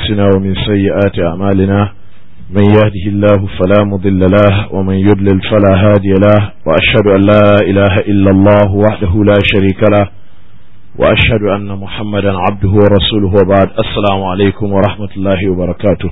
أنفسنا ومن سيئات أعمالنا من يهده الله فلا مضل له ومن يضلل فلا هادي له وأشهد أن لا إله إلا الله وحده لا شريك له وأشهد أن محمدا عبده ورسوله وبعد السلام عليكم ورحمة الله وبركاته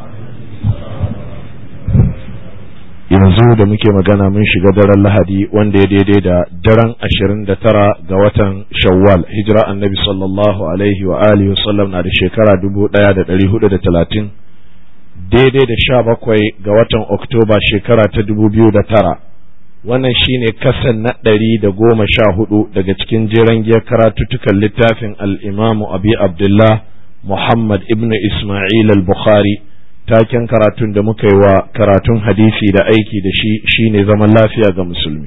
yanzu da muke magana mun shiga daren lahadi wanda ya daidai da daren ashirin da tara ga watan shawwal hijira annabi sallallahu alaihi wa alihi wasallam na da shekara dubu daya da dari hudu da talatin daidai da sha bakwai ga watan oktoba shekara ta dubu biyu da tara wannan shine kasan na ɗari da goma sha hudu daga cikin jeren giyar karatuttukan littafin al'imamu abi abdullah muhammad ibnu isma'il al-bukhari taken karatun da muka yi wa karatun hadisi da aiki da shi shine zaman lafiya ga musulmi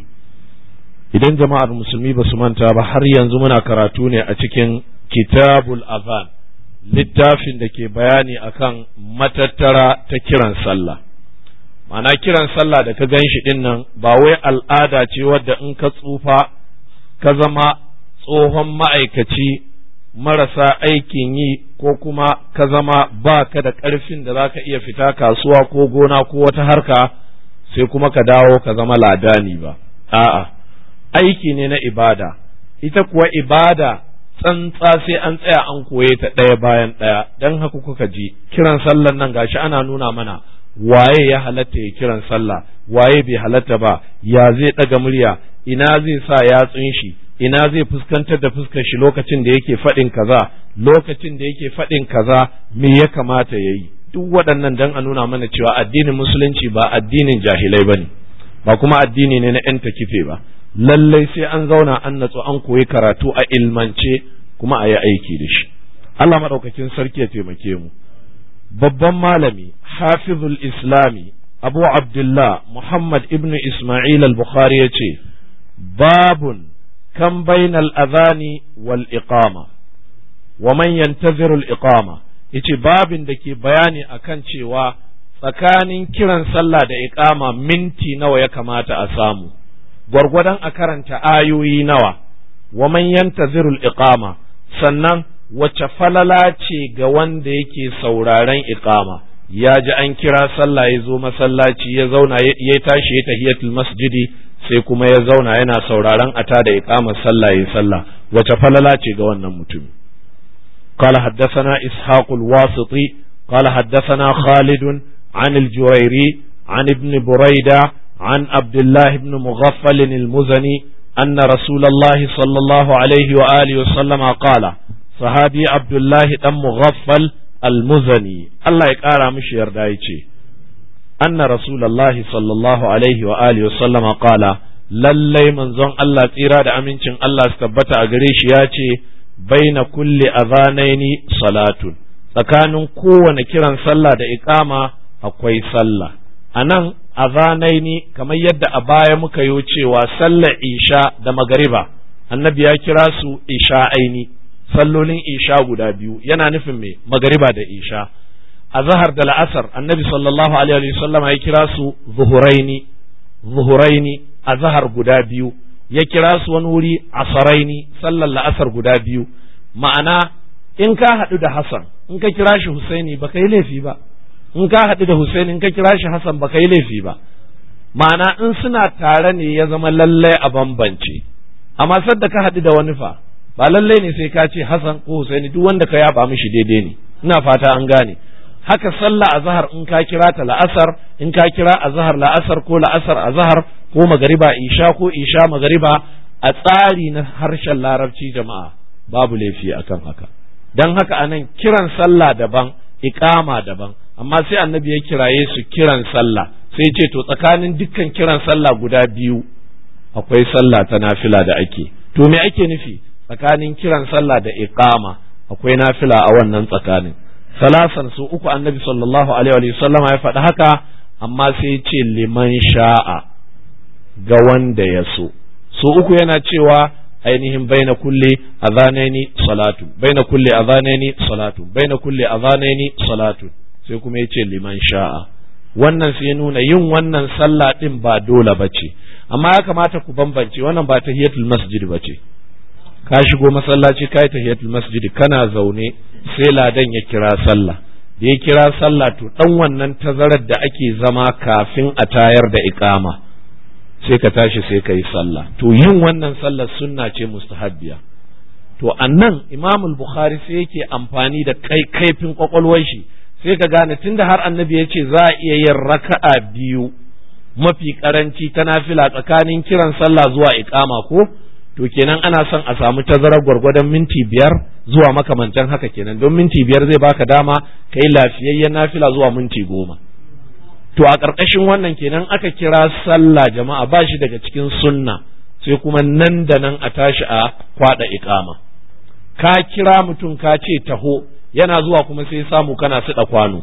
idan jama'ar musulmi ba su manta ba har yanzu muna karatu ne a cikin kitabul azan littafin da ke bayani akan matattara ta kiran sallah ma'ana kiran sallah da ka gan shi din nan ba wai al'ada ce wadda in ka tsufa ka zama tsohon ma'aikaci marasa aikin yi ko kuma ka zama ba ka da ƙarfin da za ka iya fita kasuwa ko gona ko wata harka sai kuma ka dawo ka zama ladani ba a'a aiki ne na ibada ita kuwa ibada tsantsa sai an tsaya an koye ta ɗaya bayan ɗaya don haka kuka ji kiran sallan nan gashi ana nuna mana waye ya halatta ya kiran sallah waye bai halatta ba ya zai ɗaga murya ina zai sa yatsun shi ina zai fuskantar da fuskar shi lokacin da yake faɗin kaza lokacin da yake faɗin kaza me ya kamata ya yi duk waɗannan dan a nuna mana cewa addinin musulunci ba addinin jahilai bane ba kuma addini ne na yan takife ba lallai sai an zauna an natsu an koyi karatu a ilmance kuma a yi aiki da shi Allah maɗaukakin sarki ya taimake mu babban malami hafizul islami abu abdullah muhammad ibn isma'il al-bukhari ya ce babun كم بين الأذان والإقامة ومن ينتظر الإقامة yace babin da ke bayani akan cewa tsakanin kiran sallah da iqama minti nawa ya kamata a samu gwargwadon a karanta ayoyi nawa wa man yantaziru iqama sannan wace falala ce ga wanda yake sauraren iqama ya ji an kira sallah ya zo masallaci ya zauna ya tashi ya tahiyatul masjidi sai kuma ya zauna yana sauraron ata da iqamar sallah yayi sallah wace falala ce ga wannan mutum قال حدثنا إسحاق الواسطي قال حدثنا خالد عن الجويري عن ابن بريدة عن عبد الله بن مغفل المزني أن رسول الله صلى الله عليه وآله وسلم قال صحابي عبد الله بن مغفل المزني الله يقارى مش يردايتي أن رسول الله صلى الله عليه وآله وسلم قال lallai manzon Allah tsira da amincin Allah su tabbata a gare shi ya ce baina kulli azanaini salatun tsakanin kowane kiran sallah da iqama akwai sallah anan azanaini kamar yadda a baya muka yi cewa sallar isha da magariba annabi ya kira su isha aini sallolin isha guda biyu yana nufin me magariba da isha a zahar da la'asar annabi sallallahu alaihi wa sallama ya kira su zuhuraini zuhuraini a zahar guda biyu ya kira su wani wuri asaraini sallar la'asar guda biyu ma'ana in ka haɗu da Hassan in ka kira shi Husaini ba ka yi laifi ba in ka haɗu da Husaini in ka kira shi Hassan ba ka yi laifi ba ma'ana in suna tare ne ya zama lallai a bambance amma sadda ka haɗu da wani fa ba lallai ne sai ka ce Hassan ko Husaini duk wanda ka yaba mishi daidai ne ina fata an gane haka sallah azhar in ka kira ta la'asar in ka kira azhar la'asar ko la'asar azhar ko magariba isha ko isha magariba a tsari na harshen larabci jama'a babu laifi akan haka dan haka anan kiran sallah daban iqama daban amma sai annabi ya kiraye su kiran sallah sai ce to tsakanin dukkan kiran sallah guda biyu akwai sallah ta nafila da ake to me ake nufi tsakanin kiran sallah da iqama akwai nafila a wannan tsakanin salasan su uku annabi sallallahu alaihi wa sallama ya faɗi haka amma sai ya ce liman sha'a ga wanda ya so su uku yana cewa ainihin baina kulli azanaini salatu baina kulli azanaini salatu baina kulli azanaini salatu sai kuma ya ce liman sha'a wannan sai nuna yin wannan sallah din ba dole bace amma ya kamata ku bambance wannan ba tahiyatul masjid bace ka shigo masallaci kai tahiyatul masjid kana zaune sai ladan ya kira sallah da ya kira sallah to dan wannan tazarar da ake zama kafin a tayar da iqama sai ka tashi sai ka yi sallah to yin wannan sallar sunna ce mustahabbiya to annan imam bukhari sai yake amfani da kai kaifin kwakwalwar shi sai ka gane tunda har annabi ya ce za a iya yin raka'a biyu mafi karanci ta nafila tsakanin kiran sallah zuwa iqama ko to kenan ana son a samu tazarar gwargwadon minti biyar zuwa makamantan haka kenan don minti biyar zai baka dama ka yi lafiyayyen nafila zuwa minti goma to a ƙarƙashin wannan kenan aka kira sallah jama'a ba shi daga cikin sunna sai kuma nan da nan a tashi a kwaɗa iƙama ka kira mutum ka ce taho yana zuwa kuma sai samu kana suɗa kwano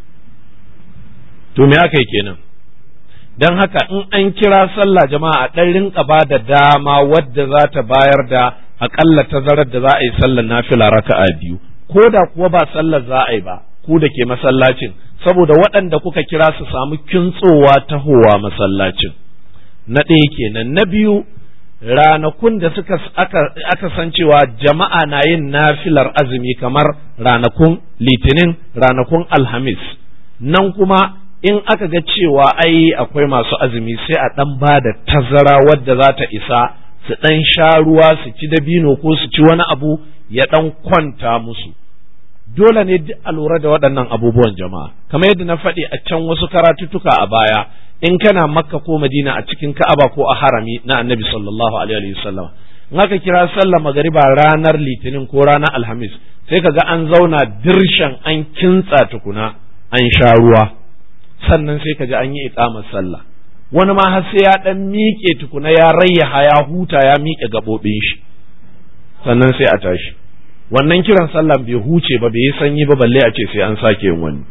to me aka yi kenan don haka in an kira sallah jama'a a ɗan rinka ba da dama wadda za ta bayar da aƙalla tazarar da za a yi sallar nafila raka'a biyu ko da kuwa ba sallar za a yi ba ku da ke masallacin saboda waɗanda kuka kira su samu kintsowa tahowa masallacin na ɗaya kenan na biyu ranakun da suka aka, aka san cewa jama'a na yin nafilar azumi kamar ranakun litinin ranakun alhamis nan kuma in aka ga cewa ai akwai masu azumi sai a ɗan ba da tazara wadda za ta isa su ɗan sha ruwa su ci dabino ko su ci wani abu ya ɗan kwanta musu dole ne duk a lura da waɗannan abubuwan jama'a kamar yadda na faɗi a can wasu karatuttuka a baya in kana makka ko madina a cikin ka'aba ko a harami na annabi sallallahu alaihi wasallam in aka kira sallar magariba ranar litinin ko ranar alhamis sai ka ga an zauna dirshan an kintsa tukuna an sha ruwa sannan sai ka ji an yi iqamar sallah wani ma har sai ya dan miƙe tukuna ya rayyaha ya huta ya miƙe gaɓoɓin shi sannan sai a tashi wannan kiran sallan bai huce ba bai yi sanyi ba balle a ce sai an sake yin wani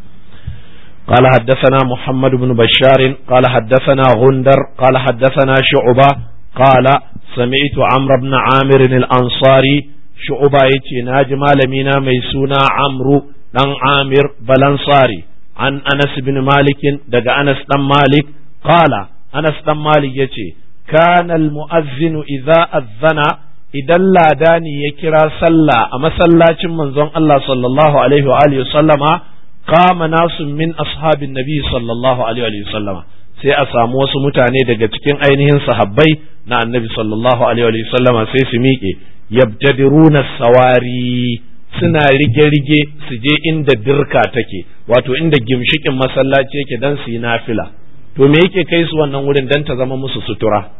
قال حدثنا محمد بن بشار قال حدثنا غندر قال حدثنا شعبة قال سمعت عمرو بن عامر الأنصاري شعبة يتي ناجم لمينا ميسونا عمرو دان عامر بلانصاري عن أنس بن مالك دق أنس بن مالك قال أنس بن مالك يتي كان المؤذن إذا أذن idan ladani ya kira sallah a masallacin manzon Allah sallallahu alaihi wa alihi sallama qama nasu min ashabin nabi sallallahu alaihi wa sallama sai a samu wasu mutane daga cikin ainihin sahabbai na annabi sallallahu alaihi wa sallama sai su miƙe yabtadiruna sawari suna rige-rige su je inda dirka take wato inda gimshikin masallaci yake dan su yi nafila to me yake kai su wannan wurin dan ta zama musu sutura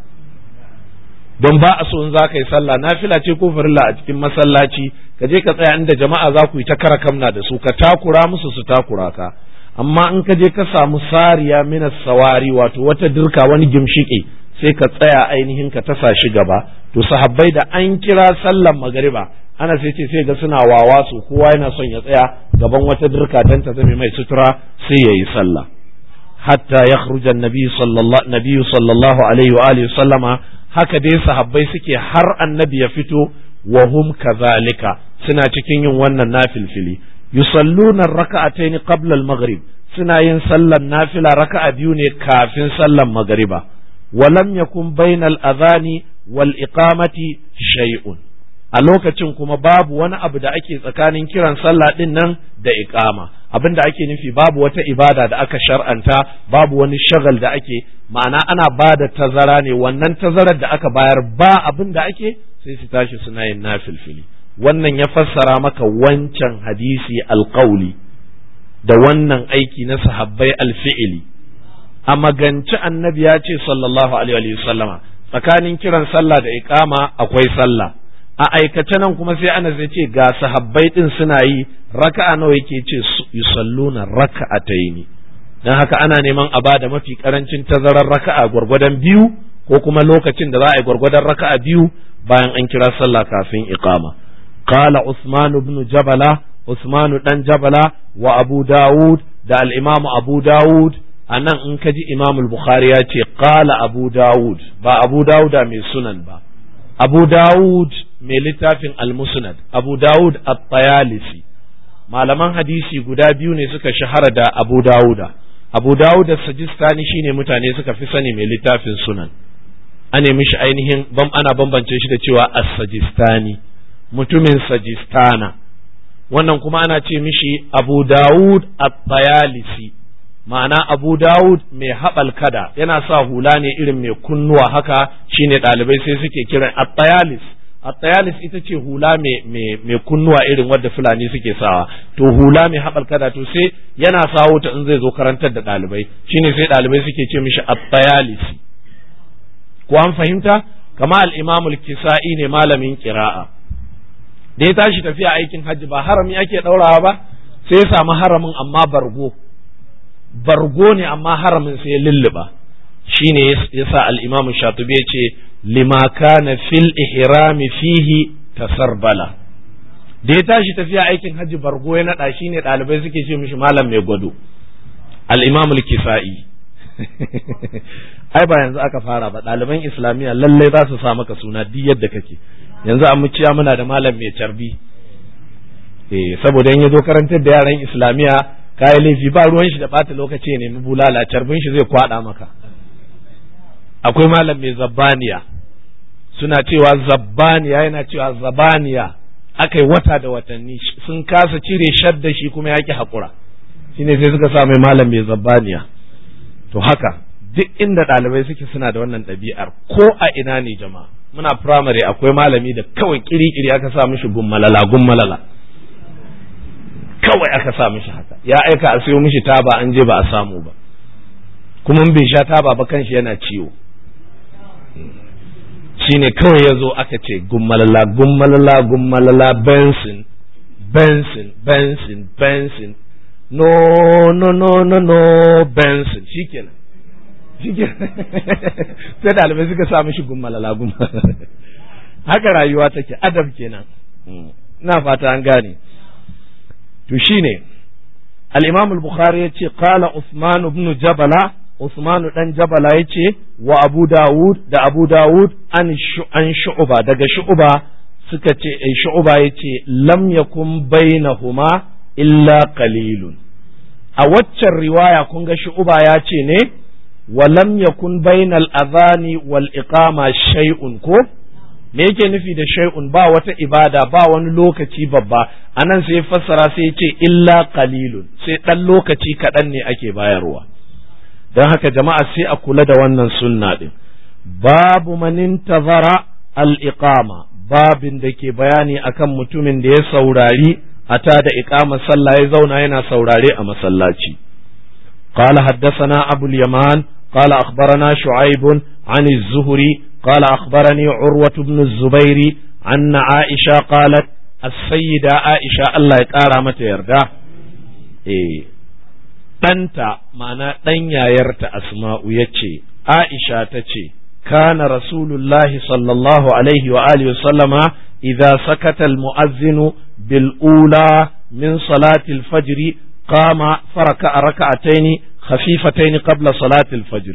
don ba a so in za ka yi sallah nafila ce ko farilla a cikin masallaci ka je ka tsaya inda jama'a za ku yi ta kara kamna da su ka takura musu su takura ka amma in ka je ka samu sariya minas sawari wato wata dirka wani gimshiƙi sai ka tsaya ainihin ka tasa shi gaba to sahabbai da an kira sallan magariba ana sai ce sai ga suna wawa su kowa yana son ya tsaya gaban wata dirka dan ta zame mai sutura sai ya yi sallah hatta yakhruja an-nabi sallallahu sallallahu alaihi wa alihi sallama haka dai sahabbai suke har annabi ya fito wa hum kazalika suna cikin yin wannan nafilfili yusalluna raka'atayn qabla al-maghrib suna yin sallan nafila raka'a biyu ne kafin sallan magriba wa lam yakun bainal adhani wal iqamati shay'un a lokacin kuma babu wani abu da ake tsakanin kiran sallah din nan da iqama abin da ake nufi babu wata ibada da aka shar'anta babu wani shagal da ake ma'ana ana ba da tazara ne wannan tazarar da aka bayar ba abin da ake sai su tashi suna yin nafilfili wannan ya fassara maka wancan hadisi alƙauli da wannan aiki na sahabbai alfi'ili a maganci annabi ya ce sallallahu alaihi wasallama tsakanin kiran sallah da iqama akwai sallah a aikace nan kuma sai ana zai ce ga sahabbai din suna yi raka'a nawa yake ce yusalluna raka'ataini dan haka ana neman a bada mafi karancin tazarar raka'a gwargwadon biyu ko kuma lokacin da za a yi gwargwadon raka'a biyu bayan an kira sallah kafin iqama qala usman ibn jabala usman dan jabala wa abu daud da al-imam abu daud anan in ka ji imam al-bukhari ya ce qala abu daud ba abu dauda mai sunan ba abu daud mai littafin al-musnad abu daud at-tayalisi malaman hadisi guda biyu ne suka shahara da abu dauda abu dauda sajistani shine mutane suka fi sani mai littafin sunan an nemi shi ainihin bam ana bambance shi da cewa as-sajistani mutumin sajistana wannan kuma ana ce mishi abu dawud at-tayalisi ma'ana abu dawud mai haɓal kada yana sa hula ne irin mai kunnuwa haka shine ɗalibai sai suke kiran at-tayalis at-tayalis ita ce hula mai kunnuwa irin wadda fulani suke sawa to hula mai haɓal kada to sai yana sawo ta in zai zo karantar da ɗalibai shine sai ɗalibai suke ce mishi at-tayalisi ko an fahimta kama al-imam al-kisa'i ne malamin qira'a da ya tashi tafiya aikin hajji ba harami ake ɗaurawa ba sai ya samu haramin amma bargo bargo ne amma haramin sai ya lulluba shine yasa al-imam shatibi ya ce lima kana fil ihrami fihi tasarbala da ya tashi tafiya aikin hajji bargo ya nada shine ɗalibai suke ce mishi malam mai gwado al-imam al-kisa'i ai ba yanzu aka fara ba ɗaliban islamiyya lallai za su sa maka suna duk yadda kake yanzu a muciya muna da malam mai carbi eh saboda in ya zo karantar da yaran islamiyya kayi laifi ba ruwan shi da bata lokaci ne mu bulala carbin shi zai kwada maka akwai malam mai zabbaniya suna cewa zabbaniya yana cewa zabaniya akai wata da watanni sun kasa cire shadda shi kuma yaki hakura shine sai suka sa mai malam mai zabbaniya to haka duk inda ɗalibai suke suna da wannan ɗabi'ar ko a ina ne jama'a muna firamare akwai malami da kawai kiri-kiri aka sa mishi gummalala gummalala kawai aka sa mishi haka ya aika a sayo mishi taba an je ba a samu ba kuma bai sha taba ba kanshi yana ciwo shine kawai ya zo aka ce gummalala gummalala gummalala benson benson benson benson no no no no no benson shikenan sai ɗalibai suka sa mishi gummalala gummalala haka rayuwa take adab kenan ina fata an gane to shine al-imam al-bukhari yace qala usman ibn jabala usman dan jabala yace wa abu dawud da abu dawud an an shu'ba daga shu'ba suka ce ai shu'ba yace lam yakun bainahuma illa qalilun a waccan riwaya kun ga shu'ba ya ce ne wa lam yakun bainal adhani wal iqama shay'un ko me yake nufi da shay'un ba wata ibada ba wani lokaci babba anan sai fassara sai ya ce illa qalilun sai dan lokaci kaɗan ne ake bayarwa don haka jama'a sai a kula da wannan sunna din babu manin tazara al-iqama babin da ke bayani akan mutumin da ya saurari a ta da iqama sallah ya zauna yana saurare a masallaci قال حدثنا أبو اليمان قال أخبرنا شعيب عن الزهري قال أخبرني عروة بن الزبير أن عائشة قالت السيدة عائشة الله يقارى متى يرده إيه ɗanta ma'ana ɗan yayarta asma'u ya ce aisha ta ce kana rasulullahi sallallahu alaihi wa alihi sallama idza sakata almu'azzinu bil ula min salati al-fajr qama faraka raka'ataini khafifataini qabla salati al-fajr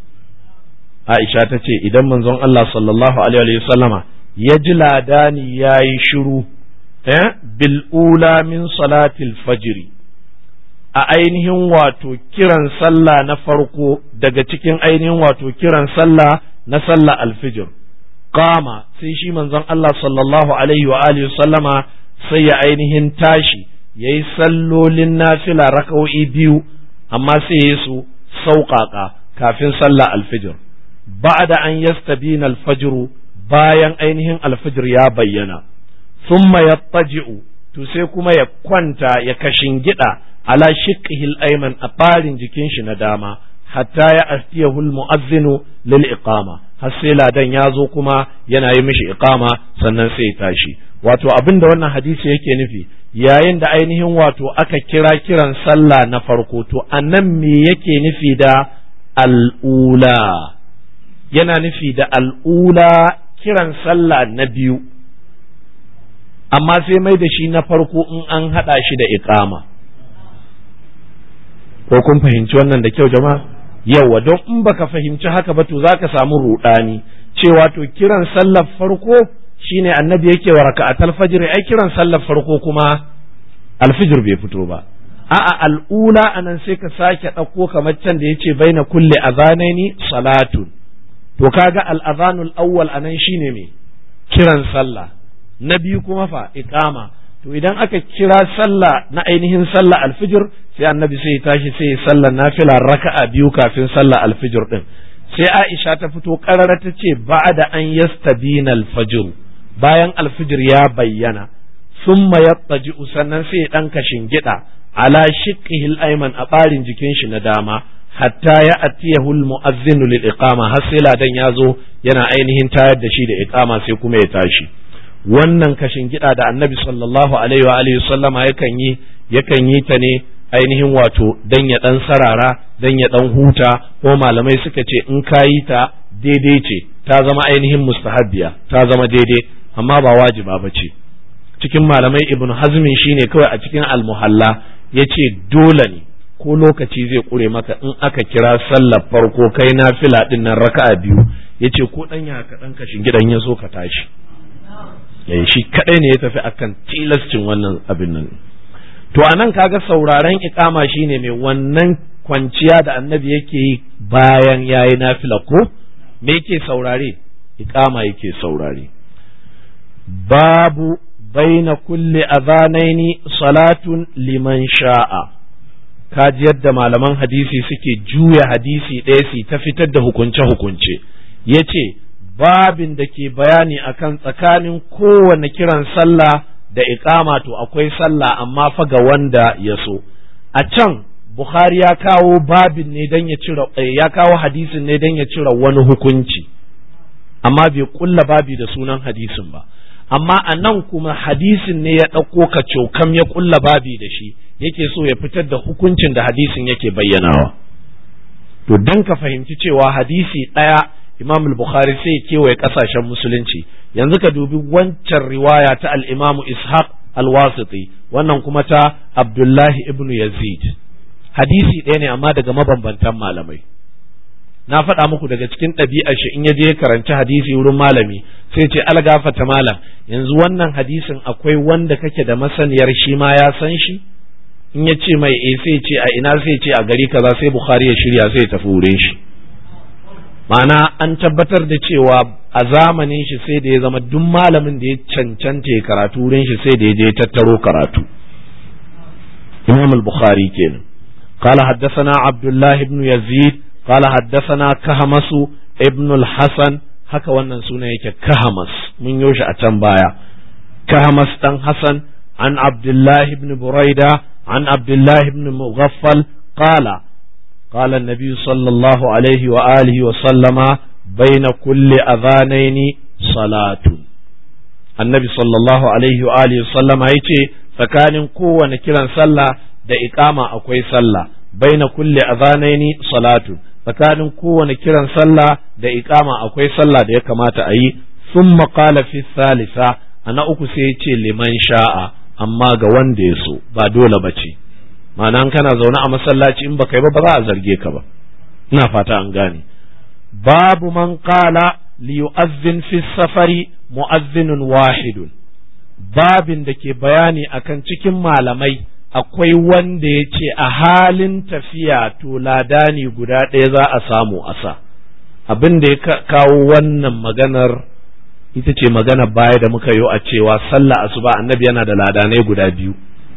aisha ta ce idan manzon Allah sallallahu alaihi wa sallama ya ji ladani yayi shiru eh bil ula min salati al-fajr a ainihin wato kiran sallah na farko daga cikin ainihin wato kiran sallah na sallah alfijir kama sai shi manzon Allah sallallahu alaihi wa alihi sallama sai ya ainihin tashi yayi sallolin nafila raka'o'i biyu amma sai ya su sauƙaƙa kafin sallah alfijir ba'da an yastabina alfajru bayan ainihin alfijir ya bayyana thumma yattaji'u to sai kuma ya kwanta ya kashin gida ala shiqqihi al-ayman a ɓarin jikin shi na dama hatta ya astiyahu al-mu'azzinu lil iqama har sai ladan ya zo kuma yana yi mishi iqama sannan sai ya tashi wato abin da wannan hadisi yake nufi yayin da ainihin wato aka kira kiran sallah na farko to anan me yake nufi da al'ula yana nufi da al'ula kiran sallah na biyu amma sai mai da shi na farko in an haɗa shi da iqama ko kun fahimci wannan da kyau jama'a yawa don in baka fahimci haka ba to zaka samu rudani cewa to kiran sallar farko shine annabi yake wa raka'atul fajr ai kiran sallar farko kuma alfijir bai fito ba a'a al'ula anan sai ka sake ɗauko kamar can da yace baina kulli azanaini salatun to kaga al-azanul awwal anan shine me kiran sallah na biyu kuma fa iqama to idan aka kira sallah na ainihin sallah alfijir sai annabi sai ya tashi sai ya sallah nafila raka'a biyu kafin sallah alfijir din sai Aisha ta fito karara ta ce ba'da an yastabina alfajr bayan alfijir ya bayyana summa yattaji sannan sai ya dan kashin gida ala shiqqihi al-ayman a barin jikin shi na dama hatta ya atiyahu al-mu'azzinu lil iqama har sai ladan ya zo yana ainihin tayar da shi da iqama sai kuma ya tashi wannan kashin gida da annabi sallallahu alaihi wa alihi sallama yakan yi yakan yi ta ne ainihin wato dan ya dan sarara dan ya dan huta ko malamai suka ce in ka yi ta daidai ce ta zama ainihin mustahabbiya ta zama daidai amma ba wajiba ba ce cikin malamai ibn hazmin shine kawai a cikin almuhalla yace dole ne ko lokaci zai kure maka in aka kira sallar farko kai na fila din nan raka'a biyu yace ko dan ya ka dan kashin gidan ya so ka tashi yayi shi kadai ne ya tafi akan tilascin wannan abin nan to anan kaga sauraren ikama shine mai wannan kwanciya da annabi yake yi bayan yayi nafila ko me yake saurare ikama yake saurare babu baina kulli adhanaini salatun liman sha'a kaji yadda malaman hadisi suke juya hadisi ɗaya su ta fitar da hukunce-hukunce yace babin da ke bayani akan tsakanin kowane kiran sallah da iqama to akwai sallah amma fa ga wanda ya so a can Bukhari ya kawo babin ne don ya cire ya kawo hadisin ne don ya cire wani hukunci amma bai kulla babi da sunan hadisin ba amma a nan kuma hadisin ne ya ɗauko ka cokam ya kulla babi da shi yake so ya fitar da hukuncin da hadisin yake bayyanawa to don ka fahimci cewa hadisi ɗaya imam al-bukhari sai ya kewaye ƙasashen musulunci yanzu ka dubi wancan riwaya ta al-imamu ishaq al-wasiti wannan kuma ta abdullahi ibn yazid hadisi ɗaya ne amma daga mabambantan malamai na faɗa muku daga cikin ɗabi'ar shi in ya je karanci hadisi wurin malami sai ce algafata malam yanzu wannan hadisin akwai wanda kake da masaniyar shi ma ya san shi in ya ce mai eh sai ce a ina sai ce a gari kaza sai bukhari ya shirya sai tafi wurin shi ma'ana an tabbatar da cewa a zamanin shi sai da ya zama duk malamin da ya cancanta ya karatu wurin shi sai da ya je tattaro karatu imam al-bukhari kenan قال حدثنا عبد الله بن يزيد قال حدثنا كهمس ابن الحسن haka wannan suna yake kahamas mun yoshi a can baya kahamas dan hasan an abdullah ibn buraida an abdullah ibn mughaffal qala qala an-nabi sallallahu alaihi wa alihi wa sallama baina kulli adhanaini salatun annabi sallallahu alaihi wa alihi wa sallama yace tsakanin kowane kiran sallah da iqama akwai sallah baina kulli adhanaini salatun tsakanin kowane kiran sallah da iqama akwai sallah da ya kamata a yi sun qala fi salisa a na uku sai ya ce liman sha'a amma ga wanda ya so ba dole ba ce ma'ana kana zaune a masallaci in baka yi ba ba za a zarge ka ba ina fata an gane babu man qala li yu'azzin fi safari mu'azzinun wahidun babin da ke bayani akan cikin malamai akwai wanda ya ce a halin tafiya to ladani guda ɗaya za a samu asa abin da ya kawo wannan maganar ita ce magana baya da muka yi a cewa sallah asuba annabi yana da ladanai guda biyu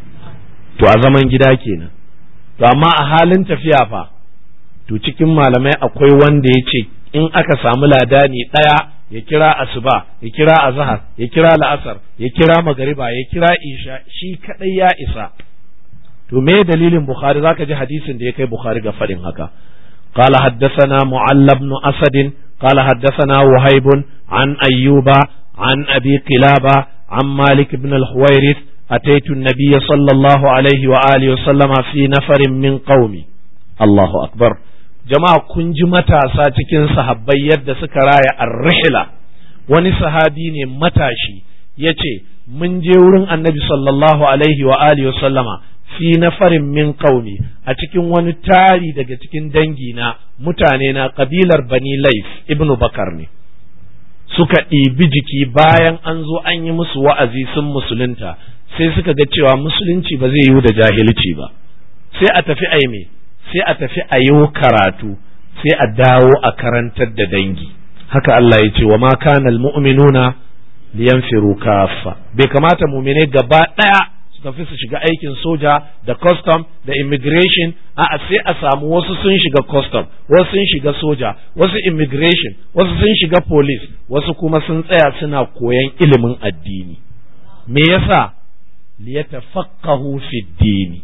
to a zaman gida kenan to amma a halin tafiya fa to cikin malamai akwai wanda ya ce in aka samu ladani ɗaya ya kira asuba ya kira azhar ya kira la'asar ya kira magariba ya kira isha shi kadai ya isa to me dalilin bukhari zaka ji hadisin da ya kai bukhari ga fadin haka قال حدثنا معل بن أسد قال حدثنا وهيب عن أيوب عن أبي قلابة عن مالك بن الحويرث أتيت النبي صلى الله عليه وآله وسلم في نفر من قومي الله أكبر جماعة كنج متى ساتكين صحابي يد سكرايا الرحلة wani sahabi ne matashi ya ce mun je wurin annabi sallallahu alaihi wa alihi sallama fi nafarin min qaumi a cikin wani tari daga cikin dangi na mutane na kabilar bani laif ibnu bakar ne suka ɗibi jiki bayan an zo an yi musu wa'azi sun musulunta sai suka ga cewa musulunci ba zai yiwu da jahilci ba sai a tafi a me sai a tafi a yi karatu sai a dawo a karantar da dangi haka Allah ya ce wa ma kana almu'minuna liyanfiru kafa bai kamata mumine gaba ɗaya su tafi su shiga aikin soja da custom da immigration a sai a samu wasu sun shiga custom wasu sun shiga soja wasu immigration wasu sun shiga police wasu kuma sun tsaya suna koyan ilimin addini me yasa liyatafaqahu fi dini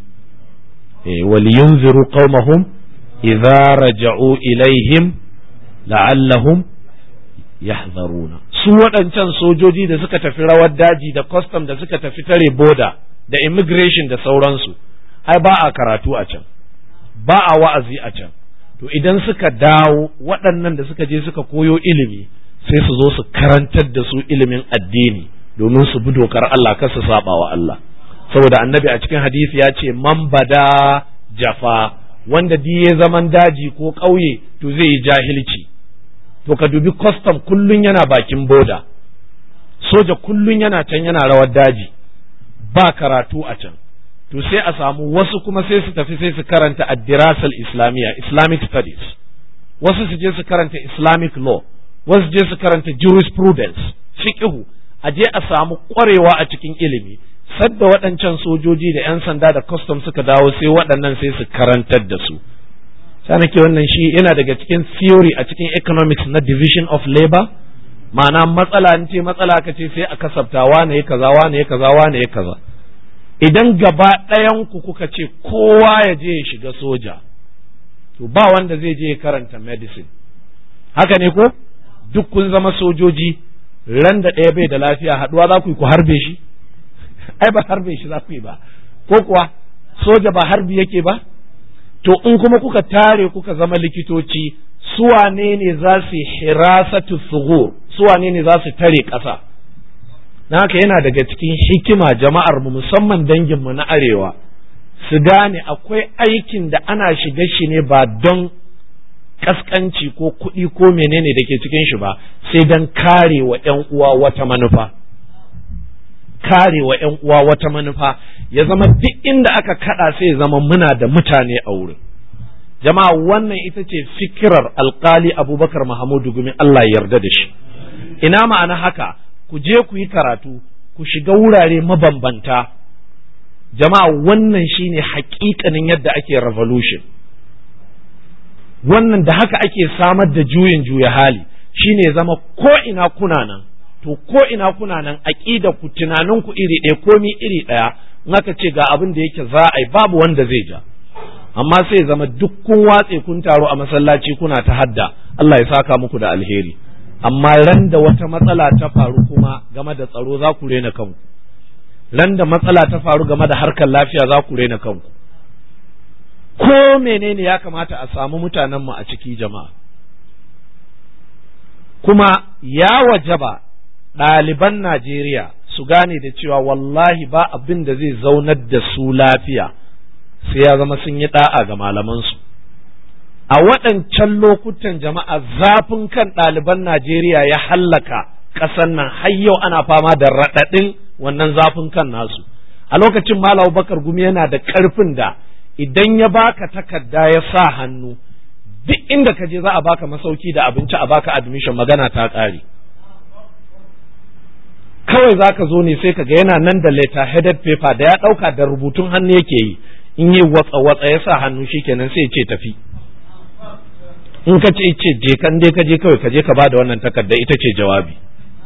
eh waliyunziru qaumahum idza raja'u ilaihim la'allahum yahzaruna su waɗancan sojoji da suka tafi rawar daji da custom da suka tafi tare boda da immigration da sauransu ai ba a karatu a can ba a wa'azi a can to idan suka dawo waɗannan da suka je suka koyo ilimi sai su zo su karantar da su ilimin addini domin su bi dokar Allah kar su saba wa Allah saboda annabi a cikin hadisi ya ce man bada jafa wanda diye zaman daji ko ƙauye to zai yi jahilci to ka dubi custom kullun yana bakin boda soja kullun yana can yana rawar daji ba karatu a can to sai a samu wasu kuma sai su tafi sai su karanta addirasal islamiyya islamic studies wasu su je su karanta islamic law wasu je su karanta jurisprudence fiqhu a je a samu ƙwarewa a cikin ilimi sadda waɗancan sojoji da 'yan sanda da custom suka dawo sai waɗannan sai su karantar da su sanake wannan shi yana daga cikin theory a cikin economics na division of labor ma'ana matsala in ce matsala ka ce sai a kasafta wane ya kaza wane ya kaza wane ya kaza idan gaba ɗayan ku kuka ce kowa ya je ya shiga soja to ba wanda zai je ya karanta medicine haka ne ko duk kun zama sojoji ran da ɗaya bai da lafiya haɗuwa za ku yi ku harbe shi ai ba harbe shi za ku yi ba ko kuwa soja ba harbi yake ba to in kuma kuka tare kuka zama likitoci suwane ne za su hirasatu sugur suwane ne za su tare ƙasa na haka yana daga cikin hikima jama'ar mu musamman danginmu na arewa su gane akwai aikin da ana shiga shi ne ba don kaskanci ko kuɗi ko menene da ke cikin shi ba sai don kare wa 'yan uwa wata manufa kare wa 'yan uwa wata manufa ya zama duk inda aka kada sai ya zama muna da mutane a wurin jama'a wannan ita ce fikirar alkali abubakar mahamudu gumi Allah yarda da shi ina ma'ana haka ku je ku yi karatu ku shiga wurare mabambanta jama'a wannan shine hakikanin yadda ake revolution wannan da haka ake samar da juyin juya hali shine zama ko ina kuna nan to ko ina kuna nan aqida ku tunanin ku iri ɗaya komi iri ɗaya in aka ce ga abin da yake za a yi babu wanda zai ja amma sai zama duk kun watse kun taro a masallaci kuna ta hadda Allah ya saka muku da alheri amma ran da wata matsala ta faru kuma game da tsaro za ku rena kanku ran da matsala ta faru game da harkar lafiya za ku rena kanku ko menene ya kamata a samu mutanenmu a ciki jama'a kuma ya wajaba ɗaliban Najeriya su gane da cewa wallahi ba abin da zai zaunar da su lafiya sai ya zama sun yi ɗa'a ga malamansu a waɗancan lokutan jama'a zafin kan ɗaliban Najeriya ya hallaka ƙasar nan har yau ana fama da raɗaɗin wannan zafin kan nasu a lokacin Malam Bakar Gumi yana da ƙarfin da idan ya baka takarda ya sa hannu duk inda ka je za a baka masauki da abinci a baka admission magana ta ƙare kawai za ka zo ne sai ka ga yana nan da letter headed paper da ya ɗauka da rubutun hannu yake yi in yi watsa watsa ya sa hannu shikenan sai ce tafi in ka ce ce je kan dai ka je kawai ka je ka ba da wannan takarda ita ce jawabi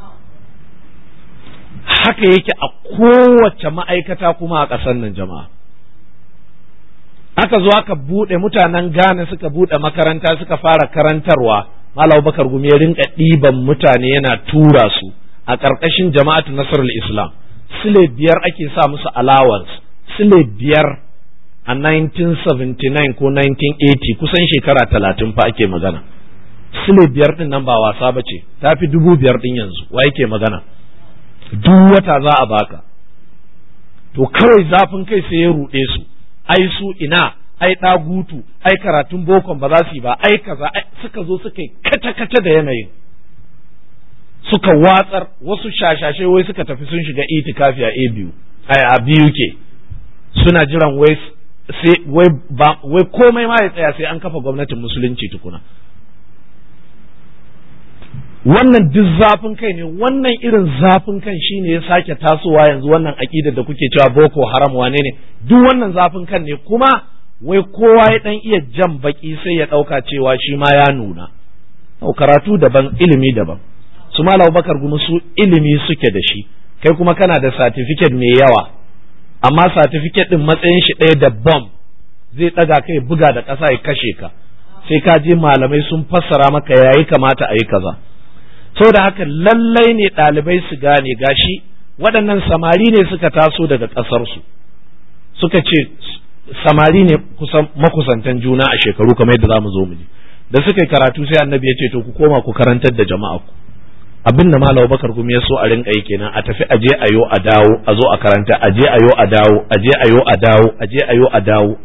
haka yake a kowace ma'aikata kuma a ƙasar nan jama'a aka zo aka buɗe mutanen Ghana suka buɗe makaranta suka fara karantarwa Malam Bakar Gumi ya rinka ɗiban mutane yana tura su a ƙarƙashin jama'atu Nasrul Islam sile biyar ake sa musu allowance sile biyar a 1979 ko 1980 kusan shekara talatin fa ake magana sile biyar ɗin nan ba wasa ba ce ta fi dubu biyar ɗin yanzu wa yake magana duk wata za a baka to kawai zafin kai sai ya ruɗe su ai su ina ai ɗagutu ai karatun bokon ba za su yi ba ai kaza suka zo suka yi kata-kata da yanayin suka watsar wasu shashashe wai suka tafi sun shiga itikafi a biyu ai a biyu ke suna jiran wai sai wai ba wai komai ma ya tsaya sai an kafa gwamnatin musulunci tukuna wannan duk zafin kai ne wannan irin zafin kan shine ya sake tasowa yanzu wannan aƙidar da kuke cewa boko haram wane ne duk wannan zafin kan ne kuma wai kowa ya dan iya jan baki sai ya ɗauka cewa shi ma ya nuna karatu daban ilimi daban su malam bakar gumi su ilimi suke da shi kai kuma kana da satifiket mai yawa amma satifiket din matsayin shi ɗaya da bom zai ɗaga kai buga da ƙasa ya kashe ka sai ka je malamai sun fassara maka yayi kamata a yi kaza saboda haka lallai ne ɗalibai su gane gashi waɗannan samari ne suka taso daga ƙasarsu suka ce samari ne kusan makusantan juna a shekaru kamar yadda za mu zo mu ji da suka yi karatu sai annabi ya ce to ku koma ku karantar da jama'a ku abin da malam bakar gumi ya so a rinka yi kenan a tafi aje ayo a dawo a zo a karanta aje ayo a dawo aje ayo a dawo aje ayo a dawo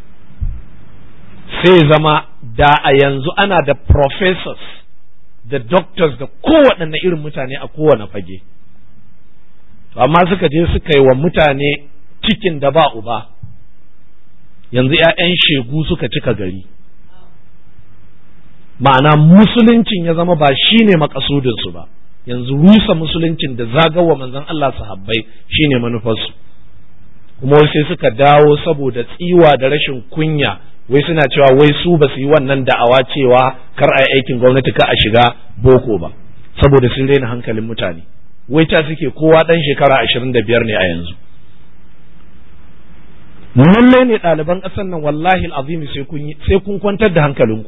sai zama da a yanzu ana da professors da doctors da kowaɗanne irin mutane a kowane fage amma suka je suka yi wa mutane cikin da ba uba yanzu 'ya'yan shegu suka cika gari ma'ana musuluncin ya zama ba shi ne makasudinsu ba yanzu rusa musuluncin da zagawa manzon Allah sahabbai shi ne manufarsu kuma sai suka dawo saboda tsiwa da rashin kunya wai suna cewa wai su ba su yi wannan da'awa cewa kar a yi aikin gwamnati ka a shiga boko ba saboda sun raina hankalin mutane wai ta suke kowa ɗan shekara ashirin da biyar ne a yanzu lallai ne ɗaliban ƙasar nan wallahi azimi sai kun kwantar da hankalinku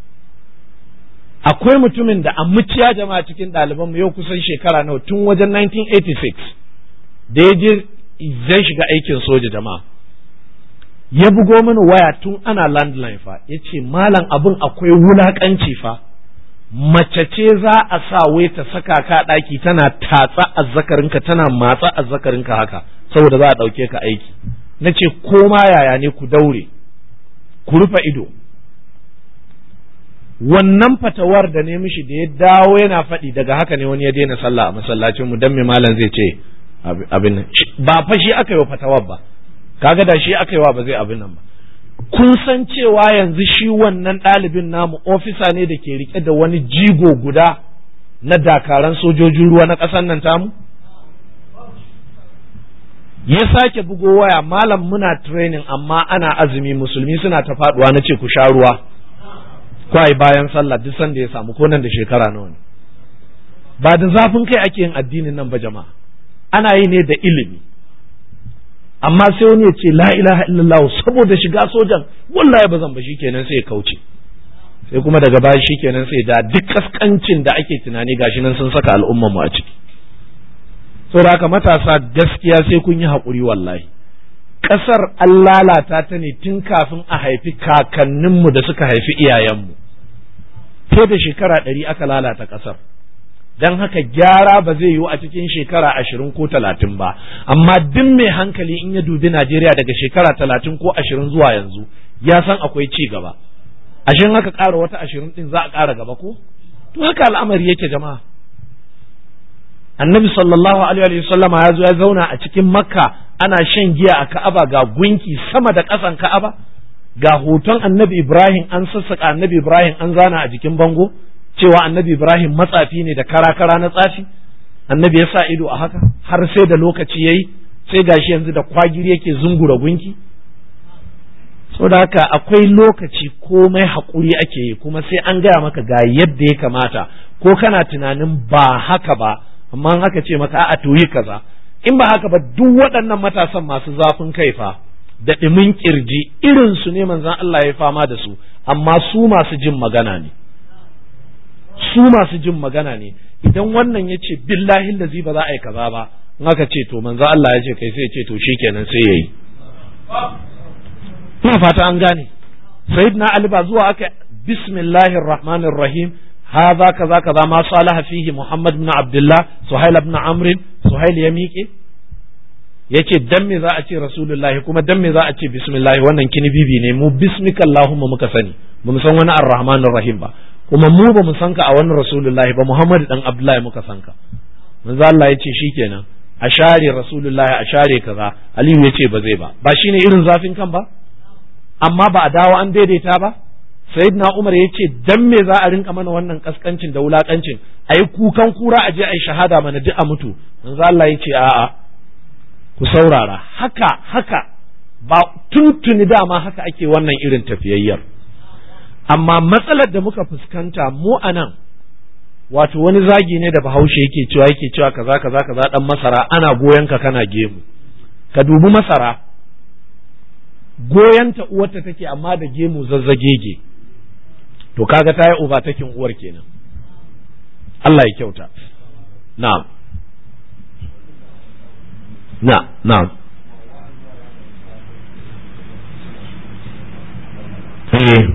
akwai mutumin da a muciya jama'a cikin ɗaliban mu yau kusan shekara nawa tun wajen 1986 da ya je zai shiga aikin soja jama'a ya bugo mini waya tun ana landline fa ya ce malam abin akwai wulaƙanci fa mace ce za a sa wai ta saka ka ɗaki tana tatsa azzakarinka tana matsa azzakarinka haka saboda za a ɗauke ka aiki na ce ko ma yaya ne ku daure ku rufe ido wannan fatawar da ne mishi da ya dawo yana faɗi daga haka ne wani ya daina sallah a masallacin mu dan me malam zai ce abin ba fa shi aka yi wa fatawar ba kaga da shi aka yi wa ba zai abin nan ba kun san cewa yanzu shi wannan ɗalibin namu ofisa ne da ke rike da wani jigo guda na dakaran sojojin ruwa na ƙasar nan tamu ya sake bugo waya malam muna training amma ana azumi musulmi suna ta faduwa na ce ku sha ruwa kwai bayan sallah duk sanda ya samu ko nan da shekara nawa ne ba da zafin kai ake yin addinin nan ba jama'a ana yi ne da ilimi amma sai wani ya ce la ilaha illallah saboda shiga sojan wallahi ba zan ba shikenan sai ya kauce sai kuma daga baya shikenan sai da duk kaskancin da ake tunani gashi nan sun saka al'umman mu a ciki saboda haka matasa gaskiya sai kun yi haƙuri wallahi ƙasar an lalata ta ne tun kafin a haifi kakanninmu da suka haifi iyayenmu fiye da shekara ɗari aka lalata ƙasar don haka gyara ba zai yiwu a cikin shekara ashirin ko talatin ba amma duk mai hankali in ya dubi najeriya daga shekara talatin ko ashirin zuwa yanzu ya san akwai ci gaba ashirin haka ƙara wata ashirin ɗin za a ƙara gaba ko to haka al'amari yake jama'a annabi sallallahu alaihi wa sallama ya zo ya zauna a cikin makka ana shan giya a ka'aba ga gunki sama da ƙasan ka'aba ga hoton annabi ibrahim an sassaka annabi ibrahim an zana a jikin bango cewa annabi ibrahim matsafi ne da kara-kara na tsafi annabi ya sa ido a haka har sai da lokaci yayi sai gashi yanzu da kwagiri yake zungura gunki saboda haka akwai lokaci komai haƙuri ake yi kuma sai an gaya maka ga yadda ya kamata ko kana tunanin ba haka ba amma an aka ce maka a to yi kaza in ba haka ba duk waɗannan matasan masu zafin kai fa da ɗimin kirji irin su ne manzon Allah ya fama da su amma su masu jin magana ne su masu jin magana ne idan wannan ya ce billahi lazi ba za a yi kaza ba in aka ce to manzon Allah ya ce kai sai ya ce to shikenan sai yayi ina fata an gane sayyidina ali ba zuwa aka bismillahir rahmanir rahim هذا كذا كذا ما صالح فيه محمد بن عبد الله سهيل بن عمرو سهيل ya miƙe yace dan me za a ce rasulullahi kuma dan me za a ce bismillah wannan kini bibi ne mu bismika allahumma muka sani ba mu san wani arrahmanir rahim ba kuma mu ba mu san ka a wani rasulullahi ba muhammad dan abdullahi muka san ka manzo Allah yace shikenan a share rasulullahi a share kaza aliyu yace ba zai ba ba shine irin zafin kan ba amma ba a dawo an daidaita ba sayyidina umar ya ce dan me za a rinka mana wannan kaskancin da wulakancin ayi kukan kura a je ayi shahada mana duk a mutu manzo Allah ya ce a'a ku saurara haka haka ba tuntuni dama haka ake wannan irin tafiyayyar amma matsalar da muka fuskanta mu a nan wato wani zagi ne da bahaushe yake cewa yake cewa kaza kaza kaza dan masara ana goyon ka kana gemu ka dubi masara goyonta uwarta take amma da gemu zazzagege to kaga ta yi ubatakin uwar kenan Allah ya kyauta na'am na na'am eh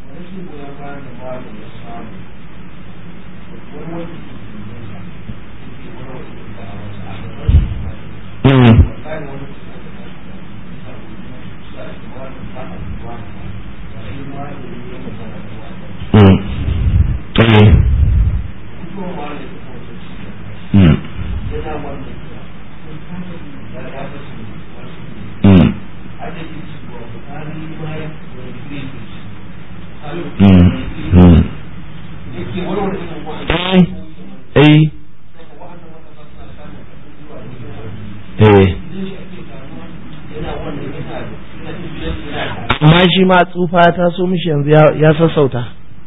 amma shi ma tsufa ta so mishi yanzu ya sassauta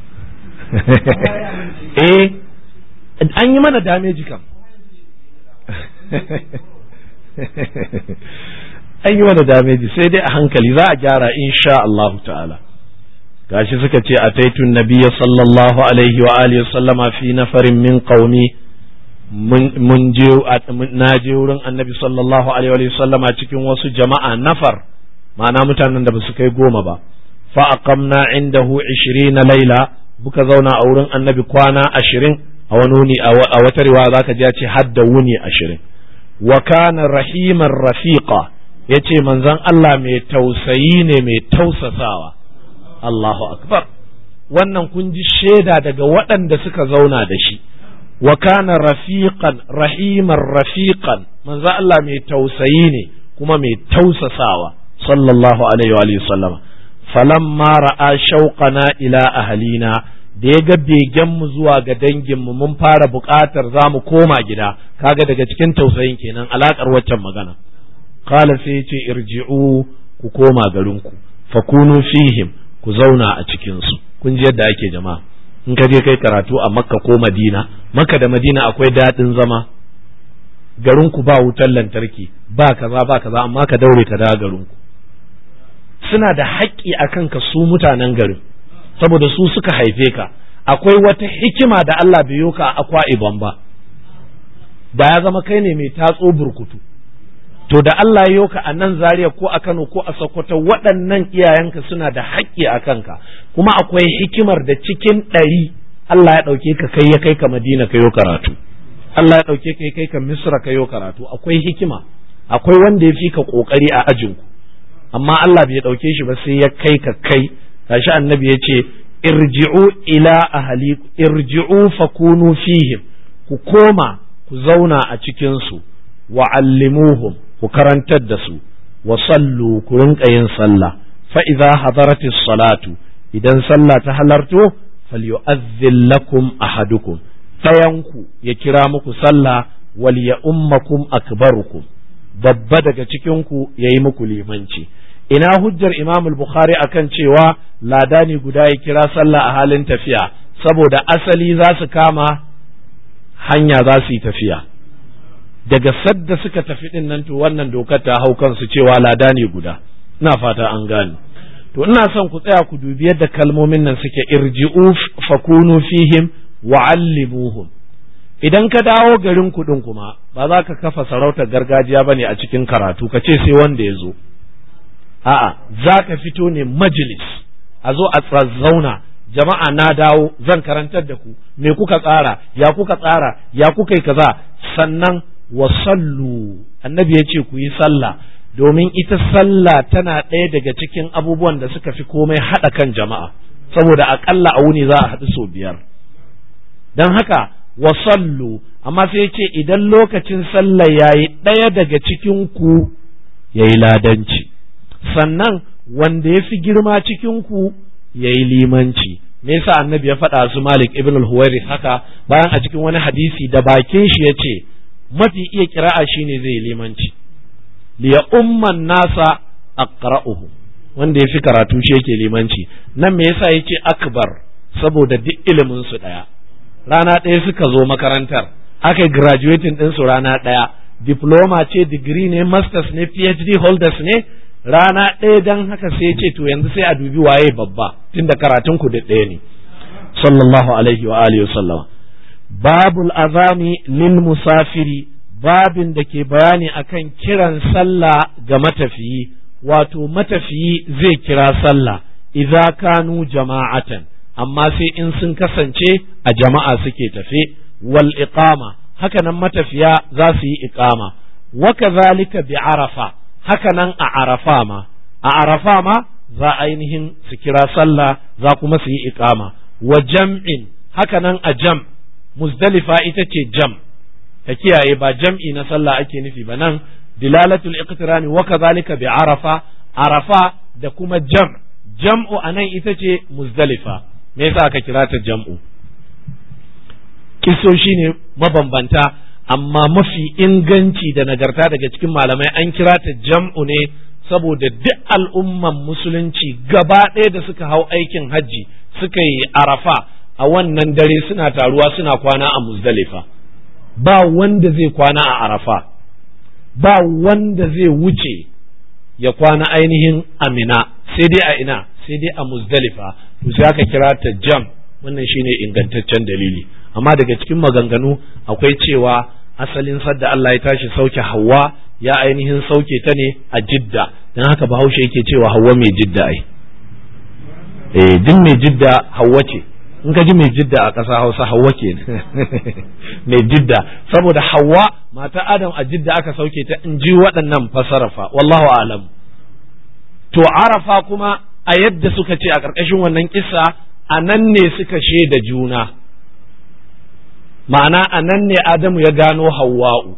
eh an yi mana dameji kam an yi mana dameji sai dai a hankali za a gyara insha Allah ta'ala gashi suka ce a taitun nabiya sallallahu alaihi wa alihi sallama fi nafarin min qaumi mun je na je wurin annabi sallallahu alaihi wa sallama cikin wasu jama'a nafar ma'ana mutanen da ba su kai goma ba fa aqamna indahu 20 laila muka zauna a wurin annabi kwana ashirin a wani wuni a wata riwaya zaka ji ya ce hadda wuni ashirin wa kana rahiman rafiqa yace manzon Allah mai tausayi ne mai tausasawa Allahu akbar wannan kun ji shaida daga waɗanda suka zauna da shi wa kana rafiqan rahiman rafiqan manzon Allah mai tausayi ne kuma mai tausasawa sallallahu alaihi wa sallama falamma ra'a shauqana ila ahlina da ya ga begenmu zuwa ga danginmu mun fara buƙatar za mu koma gida kaga daga cikin tausayin kenan alakar waccan magana qala sai ce irji'u ku koma garinku fakunu fihim ku zauna a cikin su kun ji yadda ake jama'a in ka je kai karatu a makka ko madina makka da madina akwai daɗin zama garinku ba wutar lantarki ba kaza ba kaza amma ka daure ka da garinku suna da haƙƙi a kanka su mutanen garin saboda su suka haife ka akwai wata hikima da Allah bai yoka a akwa ibon ba da ya zama kai ne mai tatso burkutu to da Allah ya yoka a nan Zaria ko a Kano ko a Sokoto waɗannan iyayenka suna da haƙƙi a kanka kuma akwai hikimar da cikin ɗari Allah ya ɗauke ka kai ya kai ka Madina ka yo karatu Allah ya ɗauke ka kai ka Misra ka yo karatu akwai hikima akwai wanda ya fi ka ƙoƙari a ajinku amma Allah bai ɗauke shi ba sai ya kai ka kai gashi annabi ya ce irji'u ila ahli irji'u fakunu fihim ku koma ku zauna a cikin su wa allimuhum ku karantar da su wa sallu ku rinka yin sallah fa idza hadaratis salatu idan sallah ta halarto falyu'azzil lakum ahadukum tayanku ya kira muku sallah wal ya ummakum akbarukum babba daga cikin ku yayi muku limanci ina hujjar Imam al-Bukhari akan cewa ladani guda ya kira sallah a halin tafiya saboda asali za su kama hanya za su yi tafiya daga sadda suka tafi din nan to wannan dokar ta hau kansu cewa ladani guda ina fata an gane to ina son ku tsaya ku dubi yadda kalmomin nan suke irji'u fakunu fihim wa'allimuhum idan ka dawo garin kuɗin kuma ba za ka kafa sarautar gargajiya bane a cikin karatu ka ce sai wanda ya zo a'a za ka fito ne majalis a zo a zauna jama'a na dawo zan karantar da ku me kuka tsara ya kuka tsara ya kuka yi kaza sannan wa sallu annabi ya ce ku yi sallah domin ita sallah tana ɗaya daga cikin abubuwan da suka fi komai haɗa kan jama'a saboda aƙalla a wuni za a haɗu sau biyar don haka wa sallu amma sai ya ce idan lokacin sallah ya yi ɗaya daga cikin ku ya yi ladanci sannan wanda ya fi girma cikinku yayi limanci me yasa annabi ya faɗa su Malik ibn al-Huwairis haka bayan a cikin wani hadisi da bakin shi yace mafi iya kira'a shine zai limanci li ya umman nasa aqra'uhu wanda ya fi karatu shi yake limanci nan me yasa yace akbar saboda duk ilimin su daya rana ɗaya suka zo makarantar aka graduating din su rana ɗaya diploma ce degree ne masters ne phd holders ne rana ɗaya dan haka sai ce to yanzu sai a dubi waye babba tunda karatun ku da ɗaya ne sallallahu alaihi wa alihi wa babul azami lil musafiri babin da ke bayani akan kiran sallah ga matafiyi wato matafiyi zai kira sallah idza kanu jama'atan amma sai in sun kasance a jama'a suke tafe wal iqama haka nan matafiya za su yi iqama wa kadhalika bi arafa haka nan a arafa ma a arafa ma za ainihin su kira sallah za kuma su yi iqama wa jam'in haka nan a jam' muzdalifa ita ce jam ka kiyaye ba jam'i na sallah ake nufi ba nan dilalatul iqtirani wa kadhalika bi arafa arafa da kuma jam jam'u anan ita ce muzdalifa me yasa aka kira ta jam'u kisoshi ne mabambanta amma mafi inganci da nagarta daga cikin malamai an kira ta jam'u ne saboda duk al'umman musulunci gaba ɗaya da suka hau aikin hajji suka yi arafa a wannan dare suna taruwa suna kwana a muzdalifa ba wanda zai kwana a arafa ba wanda zai wuce ya kwana ainihin amina sai dai a ina sai dai a muzdalifa to sai aka kira ta jam wannan shine ingantaccen dalili amma daga cikin maganganu akwai cewa asalin sadda Allah ya tashi sauke hawa ya ainihin sauke ta ne a jidda don haka bahaushe yake cewa hawa mai jidda ai eh duk mai jidda hawa ce in ka ji mai jidda a ƙasa hausa hawa ke mai jidda saboda hawa mata adam a jidda aka sauke ta in ji waɗannan fasarafa wallahu alam to arafa kuma a yadda suka ce a ƙarƙashin wannan kisa a nan ne suka shaida juna ma'ana a nan ne adamu ya gano hawa'u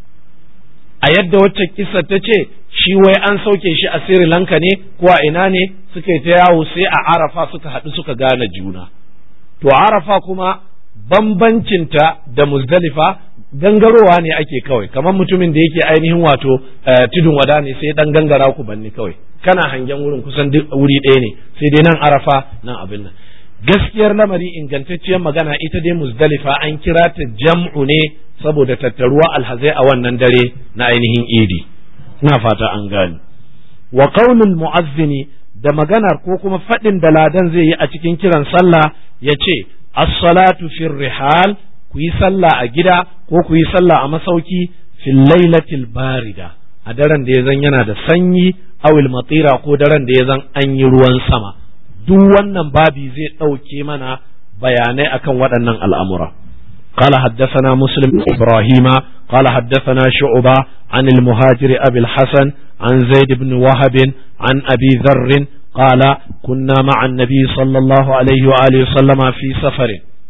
a yadda wacce kisa ta ce shi wai an sauke shi a sri lanka ne ko a ina ne suka yi ta yawo sai a arafa suka haɗu suka gane juna to arafa kuma bambancinta da muzdalifa gangarowa ne ake kawai kamar mutumin da yake ainihin wato tudun wada ne sai dan gangara ku banni kawai kana hangen wurin kusan duk wuri ɗaya ne sai dai nan arafa nan abin nan gaskiyar lamari ingantacciyar magana ita dai muzdalifa an kira ta jam'u ne saboda tattaruwa alhazai a wannan dare na ainihin idi ina fata an gane wa qaulul mu'azzini da maganar ko kuma faɗin da ladan zai yi a cikin kiran sallah ya ce as-salatu fir rihal ku yi sallah a gida ko ku yi sallah a masauki fil lailatil barida a daren da ya zan yana da sanyi awil matira ko daren da ya zan an yi ruwan sama duk wannan babi zai ɗauke mana bayanai akan waɗannan al'amura قال حدثنا مسلم إبراهيم قال حدثنا شعبة عن المهاجر أبي الحسن عن زيد بن وهب عن أبي ذر قال كنا مع النبي صلى الله عليه وآله وسلم في سفر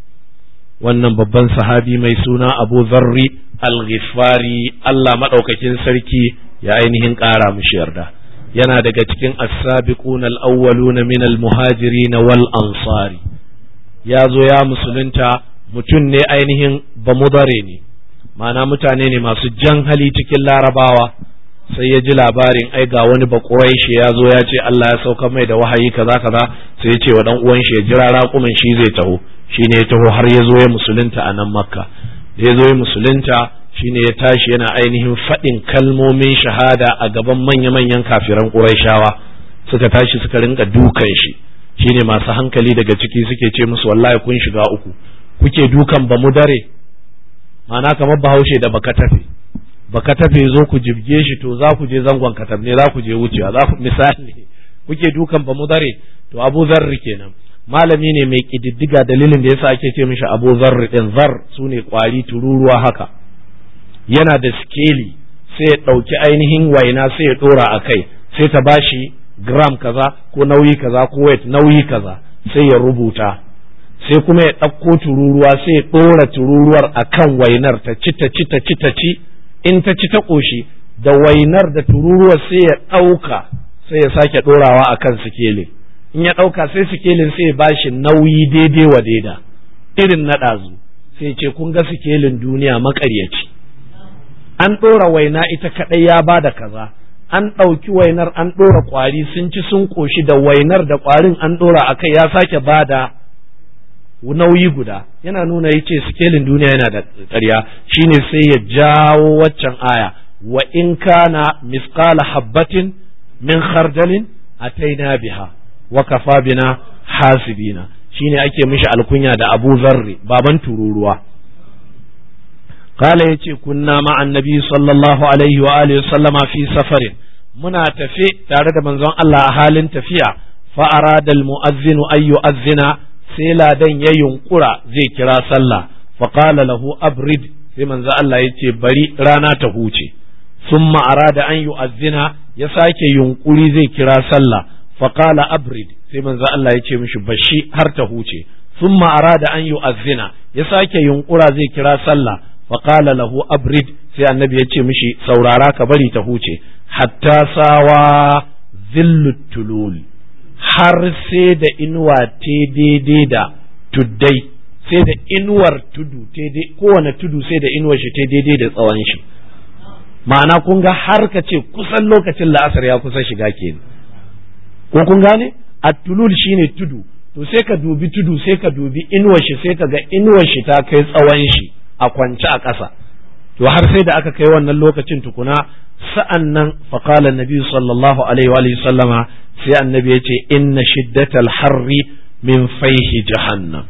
wannan babban sahabi mai suna abu zarri al-ghifari Allah maɗaukakin sarki ya ainihin ƙara mushi yarda yana daga cikin as-sabiqun al-awwaluna min al-muhajirin wal ansari ya zo ya musulunta mutum ne ainihin bamudare ne ma'ana mutane ne masu jan hali cikin larabawa sai ya ji labarin ai ga wani bakuraishi ya zo ya ce Allah ya sauka mai da wahayi kaza kaza sai ya ce wa dan uwan shi ya jira raƙumin shi zai taho shine ya taho har ya zo ya musulunta a nan makka da ya zo ya musulunta shine ya tashi yana ainihin faɗin kalmomin shahada a gaban manya-manyan kafiran ƙuraishawa suka tashi suka rinka dukan shi shine masu hankali daga ciki suke ce musu wallahi kun shiga uku kuke dukan ba mu dare ma'ana kamar bahaushe da baka tafe baka tafe zo ku jibge shi to za ku je zangon katab ne za ku je wucewa za ku misali kuke dukan ba mu dare to abu zarri kenan malami ne mai kididdiga dalilin da yasa ake ce mishi abu zarri din zar su ne kwari tururuwa haka yana da skeli sai ya ɗauki ainihin waina sai ya ɗora a kai sai ta bashi gram kaza ko nauyi kaza ko weight nauyi kaza sai ya rubuta sai kuma ya ɗauko tururuwa sai ya ɗora tururuwar a kan wainar ta ci ta ci ta ci ta ci in ta ci ta ƙoshi da wainar da tururuwar sai ya ɗauka sai ya sake ɗorawa a kan sikeli in ya ɗauka sai sikelin sai ba shi nauyi daidai wa daida irin na ɗazu sai ce kun ga sikelin duniya maƙaryaci an ɗora waina ita kaɗai ya ba da kaza an ɗauki wainar an ɗora ƙwari sun ci sun ƙoshi da wainar da ƙwarin an ɗora a kai ya sake ba da nauyi guda yana nuna ya ce sikelin duniya yana da ƙarya shine sai ya jawo waccan aya wa in kana misqala habbatin min khardalin ataina biha wa kafa bina hasibina shine ake mishi alkunya da Abu Zarri baban tururuwa قال يتي كنا مع النبي صلى الله عليه وآله وسلم في سفر منا تفي تارد من زون الله أهال تفيا فأراد المؤذن أن يؤذن سيلا دن ينقرا زي كرا صلى فقال له أبرد في من زون الله يتي بري رانا تهوتي ثم أراد أن يؤذن يساك ينقري زي كرا صلى فقال أبرد في من زون الله يتي مش بشي هر تهوتي ثم أراد أن يؤذن يساك ينقرا زي كرا صلى faƙala lahu abrid sai annabi ya ce mishi saurara ka bari ta huce hatta sawa zillut tulul har sai da inuwa te daidai da tuddai sai da inuwar tudu kowane tudu sai da inuwar shi te daidai da tsawon shi ma'ana kun ga har ka ce kusan lokacin la'asar ya kusa shiga kenan ko kun gane at-tulul shine tudu to sai ka dubi tudu sai ka dubi inuwar shi sai ka ga inuwar shi ta kai tsawon shi a kwance a ƙasa to har sai da aka kai wannan lokacin tukuna sa'an nan faƙalar nabi sallallahu alaihi wa sallama sai annabi ya ce inna shiddatal harri min faihi jahannam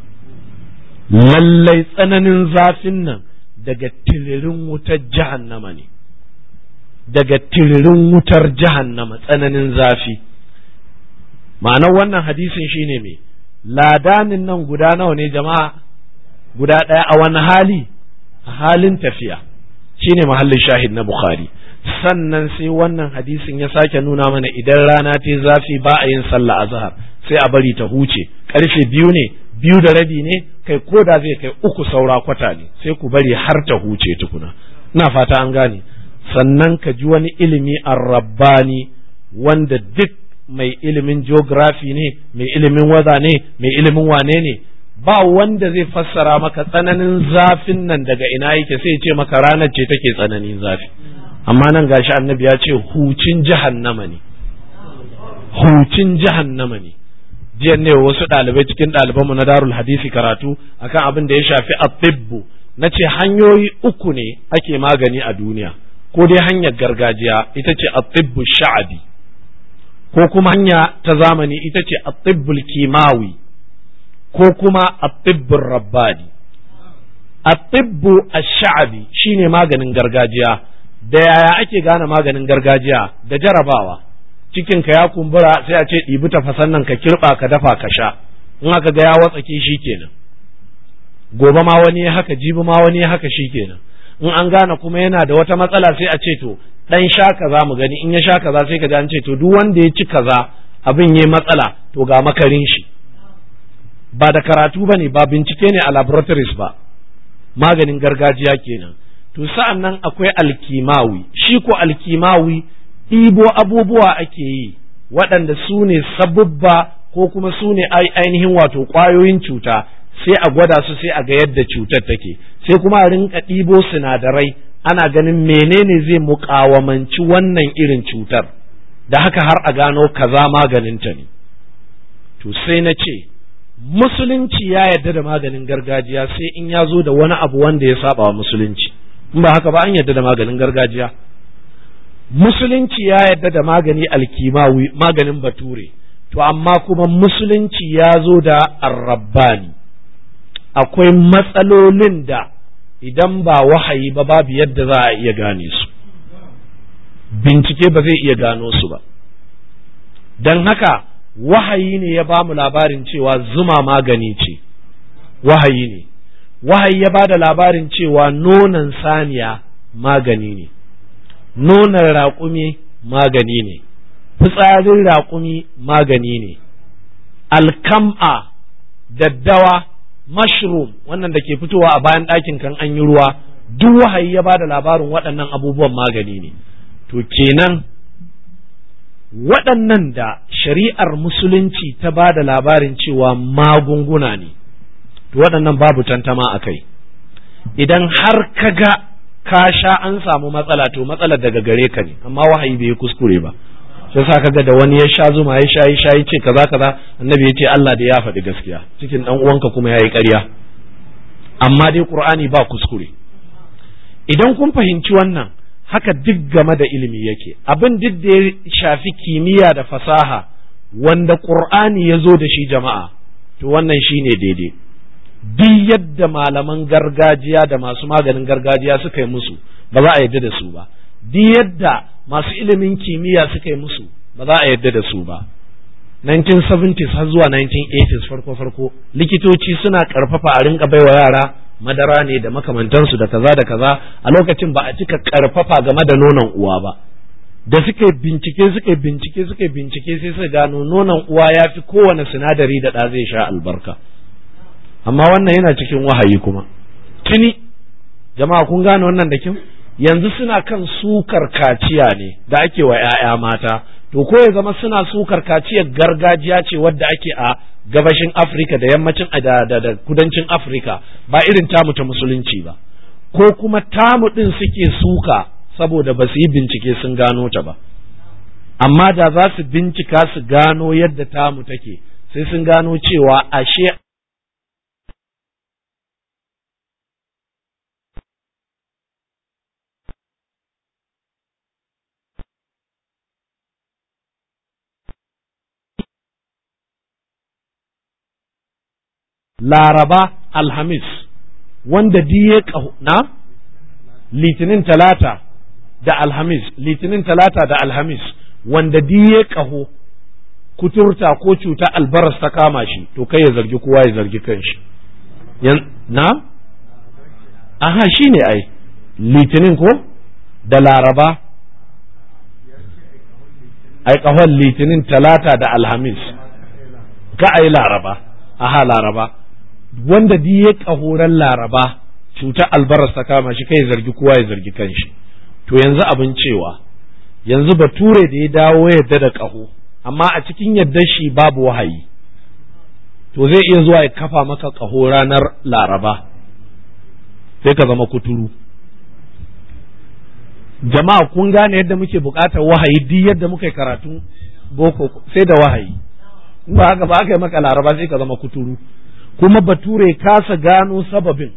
lallai tsananin zafin nan daga tiririn wutar jahannama ne daga tiririn wutar jahannama tsananin zafi ma'anar wannan hadisin shine me ladanin nan guda nawa ne jama'a guda ɗaya a wani hali a halin tafiya shine mahallin shahid na bukhari sannan sai wannan hadisin ya sake nuna mana idan rana ta zafi ba a yin sallah azhar sai a bari ta huce karfe biyu ne biyu da rabi ne kai ko da zai kai uku saura kwata ne sai ku bari har ta huce tukuna ina fata an gane sannan ka ji wani ilimi rabbani wanda duk mai ilimin geography ne mai ilimin waza ne mai ilimin wane ne ba wanda zai fassara maka tsananin zafin nan daga ina yake sai ce maka ranar ce take tsananin zafi amma nan gashi annabi ya ce hucin jahannama ne hucin jahannama ne jiya ne wasu ɗalibai cikin ɗalibanmu na darul hadisi karatu akan abin da ya shafi atibbu na ce hanyoyi uku ne ake magani a duniya ko dai hanyar gargajiya ita ce atibbu sha'abi ko kuma hanya ta zamani ita ce atibbul kimawi ko kuma atibbul rabbani atibbu ash-sha'abi shine maganin gargajiya da yaya ake gane maganin gargajiya da jarabawa cikin ka ya kumbura sai a ce ɗibi tafasan nan ka kirɓa ka dafa ka sha in aka ga ya watsake shi kenan gobe ma wani ya haka jibi ma wani ya haka shi kenan in an gane kuma yana da wata matsala sai a ce to dan sha kaza mu gani in ya sha kaza sai ka ji an ce to duk wanda ya ci kaza abin yayi matsala to ga makarin shi ba da karatu bane ba bincike ne a laboratories ba maganin gargajiya kenan to sa'an nan akwai alkimawi shi ko alkimawi ɗibo abubuwa ake yi waɗanda su ne sabubba ko kuma su ne ainihin wato ƙwayoyin cuta sai a gwada su sai a ga yadda cutar take sai kuma a rinka ɗibo sinadarai ana ganin menene zai muƙawamanci wannan irin cutar da haka har a gano kaza maganinta ne to sai na ce musulunci ya yarda da maganin gargajiya sai in ya zo da wani abu wanda ya saba wa musulunci in ba haka ba an yarda da maganin gargajiya musulunci ya yarda da magani alkimawi maganin bature to amma kuma musulunci ya zo da arrabbani akwai matsalolin da idan ba wahayi ba babu yadda za a iya gane su bincike ba zai iya gano su ba don haka wahayi ne ya ba mu labarin cewa zuma magani ce wahayi ne wahayi ya ba da labarin cewa nonon saniya magani ne nonon raƙumi magani ne fitsarin raƙumi magani ne alkam'a daddawa mushroom wannan da ke fitowa a bayan ɗakin kan an yi ruwa duk wahayi ya ba da labarin waɗannan abubuwan magani ne to kenan waɗannan da shari'ar musulunci ta ba da labarin cewa magunguna ne to waɗannan babu tantama a kai idan har ka ga ka sha an samu matsala to matsalar daga gare ka ne amma wahayi bai kuskure ba sai sa kaga da wani ya sha zuma ya sha ya sha ya ce kaza kaza annabi ya ce Allah da ya faɗi gaskiya cikin dan uwanka kuma yayi ƙarya amma dai qur'ani ba kuskure idan kun fahimci wannan haka duk game da ilimi yake abin duk da ya shafi kimiyya da fasaha wanda qur'ani ya zo da shi jama'a to wannan shine daidai duk yadda malaman gargajiya da masu maganin gargajiya suka yi musu ba za a yadda da su ba duk yadda masu ilimin kimiyya suka yi musu ba za a yadda da su ba 1970s har zuwa 1980s farko farko likitoci suna karfafa a rinka baiwa yara madara ne da makamantansu da kaza da kaza a lokacin ba a cika karfafa game da nonon uwa ba da suka bincike suka bincike suka bincike sai suka gano nonon uwa ya fi kowane sinadari da ɗa zai sha albarka amma wannan yana cikin wahayi kuma tuni jama'a kun gane wannan da kyau yanzu suna kan sukar kaciya ne da ake wa 'ya'ya mata to ko ya zama suna sukar kaciyar gargajiya ce wadda ake a gabashin afirka da yammacin da, da, da kudancin afirka ba irin tamu ta musulunci ba ko kuma tamu ɗin suke suka saboda ba su yi bincike sun gano ta ba amma da za su bincika su gano yadda tamu take sai sun gano cewa ashe laraba alhamis wanda diye na litinin talata da alhamis litinin talata da alhamis wanda diye ƙaho kuturta ko cuta albaras ta kama shi to kai ya zargi kowa ya zargi kanshi na aha shi ne ai litinin ko da laraba ai ƙahon litinin talata da alhamis ka ai laraba aha laraba wanda di ya ƙahoran laraba cuta albaras ta kama shi kai zargi kowa ya zargi kanshi to yanzu abin cewa yanzu bature da ya dawo yadda da ƙaho amma a cikin yadda shi babu wahayi to zai iya zuwa ya kafa maka ƙaho ranar laraba sai ka zama kuturu jama'a kun gane yadda muke buƙatar wahayi duk yadda muka karatu boko sai da wahayi ba haka ba aka yi maka laraba sai ka zama kuturu kuma bature kasa gano sababin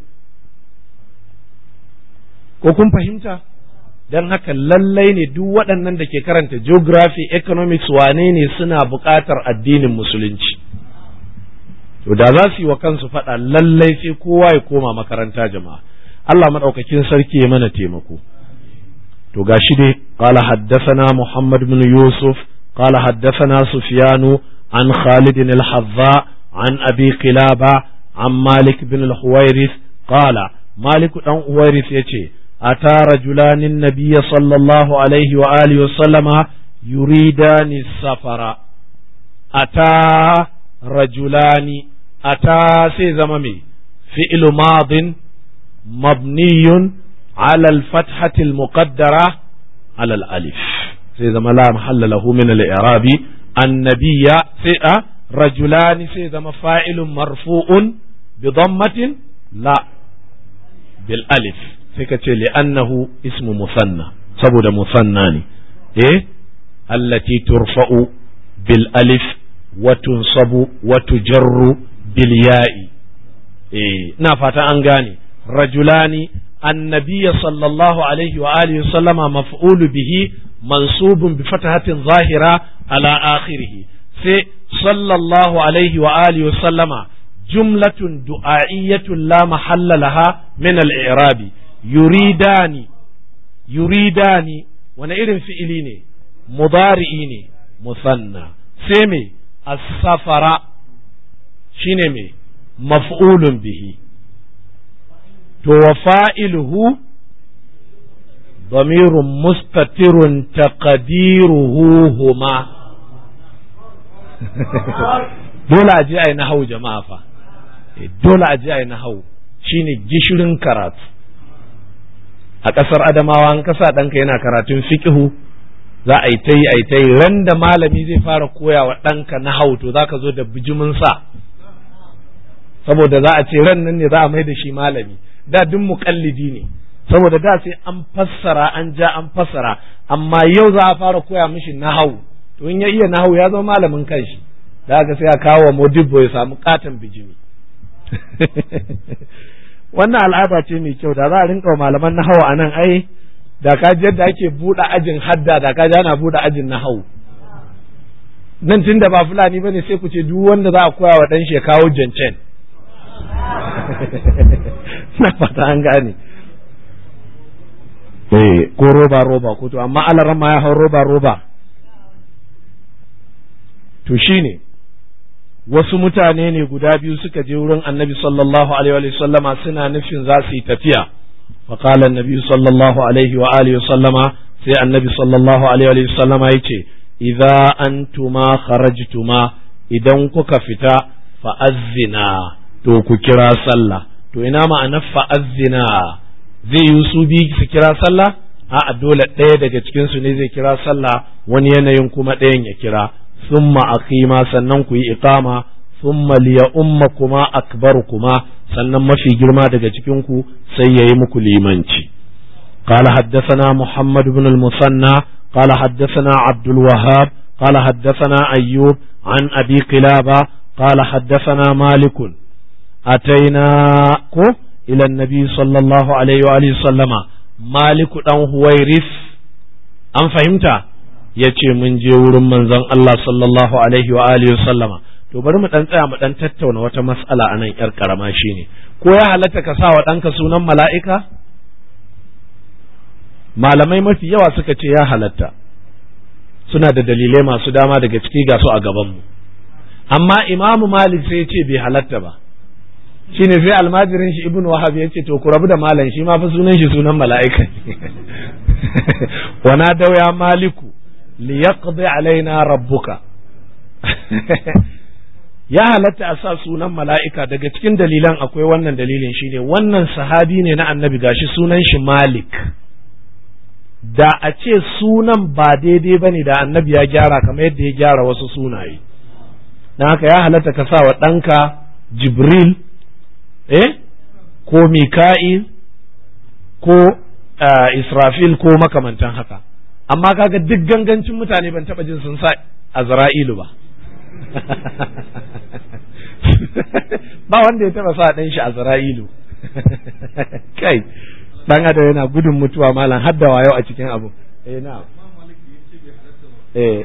ko kun fahimta don haka lallai ne duk waɗannan da ke karanta geography economics wane ne suna buƙatar addinin musulunci to da za su yi wa kansu faɗa lallai sai kowa ya koma makaranta jama'a Allah maɗaukakin sarki ya mana taimako to gashi dai qala haddathana Muhammad bin Yusuf qala haddathana Sufyanu an Khalid al-Hadza an Abi Qilaba an Malik bin al-Huwairis qala Malik dan Huwairis yace أتى رجلان النبي صلى الله عليه وآله وسلم يريدان السفر أتى رجلان أتى سيزممي فعل ماض مبني على الفتحة المقدرة على الألف سيزم لا محل له من الإعراب النبي سيئة رجلان سيزم فاعل مرفوع بضمة لا بالألف sai ka ce li'annahu ismu musanna saboda musanna ne eh allati turfa'u bil alif wa tunsabu wa tujarru bil ya'i eh ina fata an gane rajulani النبي صلى الله عليه وآله وسلم مفعول به منصوب بفتحة ظاهرة على آخره في صلى الله عليه وآله وسلم جملة دعائية لا محل لها من الإعراب yuridani yuridani wani irin fi'ili ne mudari'i ne musanna sai me as-safara shine me maf'ulun bihi to wa fa'iluhu ضمير مستتر تقديره هما dole a je a yi nahau jama'a fa dole a je a yi nahau shine gishirin karatu a ƙasar adamawa an kasa ɗanka yana karatun fiƙihu za a yi ta yi a yi ta yi ran da malami zai fara koya wa ɗanka na hau to za ka zo da bijimin sa saboda za a ce ran nan ne za a mai da shi malami da duk muƙallidi ne saboda da sai an fassara an ja an fassara amma yau za a fara koya mishi nahau to in ya iya nahau ya zama malamin kanshi da haka sai a kawo wa modibbo ya samu katon bijimi wannan al'ada ce mai kyau da za a rinka wa malaman nahau a nan ai da ka ji yadda ake buɗe ajin hadda da ka ji ana buɗe ajin nahau nan tun da ba fulani ba ne sai ku ce duk wanda za a koya wa ɗan shi ya kawo jancen na fata an gane eh ko roba roba ko to amma alaran ma ya hau roba roba to shine wasu mutane ne guda biyu suka je wurin annabi sallallahu alaihi wa sallama suna nufin za su yi tafiya فقال النبي صلى الله عليه وآله وسلم سي النبي صلى الله عليه وآله وسلم يتي إذا أنتما خرجتما إذا كك فتا فأذنا تو كرا صلى تو إنما أنا فأذنا zai yi su biyu su kira sallah a dole ɗaya daga cikin su ne zai kira sallah wani yanayin kuma ɗayan ya kira summa aqima sannan ku yi iqama summa liya umma kuma akbar kuma sannan mafi girma daga cikin ku sai yayi muku limanci قال حدثنا محمد بن المثنى قال حدثنا عبد الوهاب قال حدثنا أيوب عن أبي قلابة قال حدثنا مالك أتيناكم إلى النبي صلى الله عليه وآله وسلم مالك دان هويرث أم فهمت yace mun je wurin manzon Allah sallallahu alaihi wa alihi sallama to bari mu dan tsaya mu dan tattauna wata mas'ala anan yar karama shine ko ya halatta ka sa wa ɗanka sunan mala'ika malamai mafi yawa suka ce ya halatta suna da dalilai masu dama daga ciki ga su a gabanmu amma imamu malik sai ya ce bai halatta ba shine sai almajirin shi ibnu wahab ya ce to ku rabu da malam shi ma fa sunan shi sunan mala'ika wa na ya maliku li yaqdi alaina rabbuka ya halatta a sa sunan mala'ika daga cikin dalilan akwai wannan dalilin shine wannan sahabi ne na annabi gashi sunan shi malik da a ce sunan ba daidai ba ne da annabi ya gyara kamar yadda ya gyara wasu sunaye na haka ya halatta ka sa wa ɗanka jibril eh ko mika'il ko israfil ko makamantan haka amma kaga duk gangancin mutane ban taɓa jin sun sa azra'ilu ba ba wanda ya taɓa sa ɗan shi azra'ilu kai dan adam yana gudun mutuwa malam hadda wayo a cikin abu eh na eh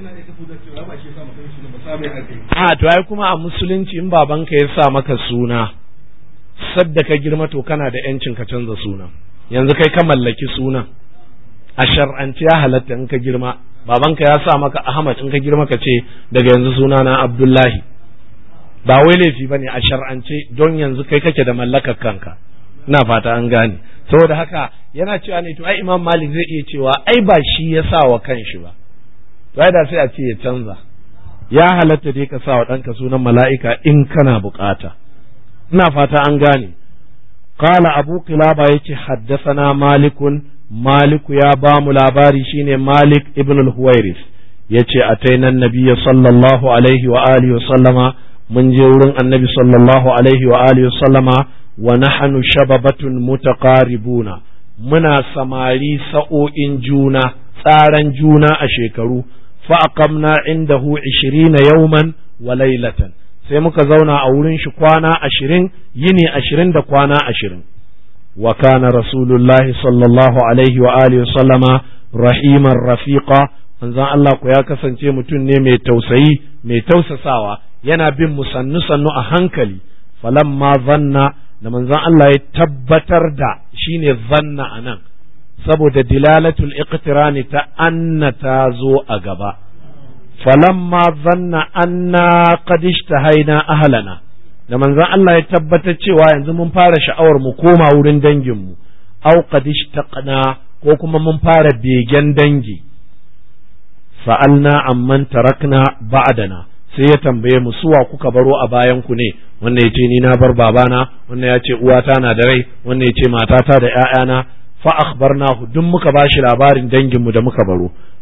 a to ai kuma a musulunci in babanka ya sa maka suna sadda ka girma to kana da yancin ka canza suna yanzu kai ka mallaki sunan a shar'anci ya halatta in ka girma babanka ya sa maka Ahmad in ka girma ka ce daga yanzu suna na Abdullahi ba wai laifi bane a shar'ance don yanzu kai kake da mallakar kanka ina fata an gane saboda haka yana cewa ne to ai imam malik zai iya cewa ai ba shi ya sa wa kanshi ba to ai da sai a ce ya canza ya halatta dai ka sa wa ɗanka sunan mala'ika in kana bukata ina fata an gane qala abu qilaba yace haddathana malikun maliku ya ba mu labari shine malik ibn al-huwairis yace ataina nabiyya sallallahu alaihi wa alihi wa sallama mun je wurin annabi sallallahu alaihi wa alihi wa sallama wa nahnu shababatun mutaqaribuna muna samari sa'o'in juna tsaran juna a shekaru fa aqamna indahu 20 yawman wa laylatan sai muka zauna a wurin shi kwana ashirin yini ashirin da kwana ashirin wa kana rasulullahi sallallahu alaihi wa alihi sallama rahiman rafiqa manzon Allah ku ya kasance mutum ne mai tausayi mai tausasawa yana bin mu sannu sannu a hankali falamma zanna da manzon Allah ya tabbatar da shine zanna anan saboda dilalatul iqtirani ta anna ta zo a gaba falamma zanna anna qad ishtahaina ahlana da manzon Allah ya tabbatar cewa yanzu mun fara sha'awar mu koma wurin dangin mu aw qad ishtaqna ko kuma mun fara begen dangi sa'alna amman tarakna ba'dana sai ya tambaye mu suwa kuka baro a bayan ku ne wannan ya ce ni na bar babana wannan ya ce uwata na da rai wannan ya ce matata da ƴaƴana fa akhbarnahu duk muka bashi labarin dangin mu da muka baro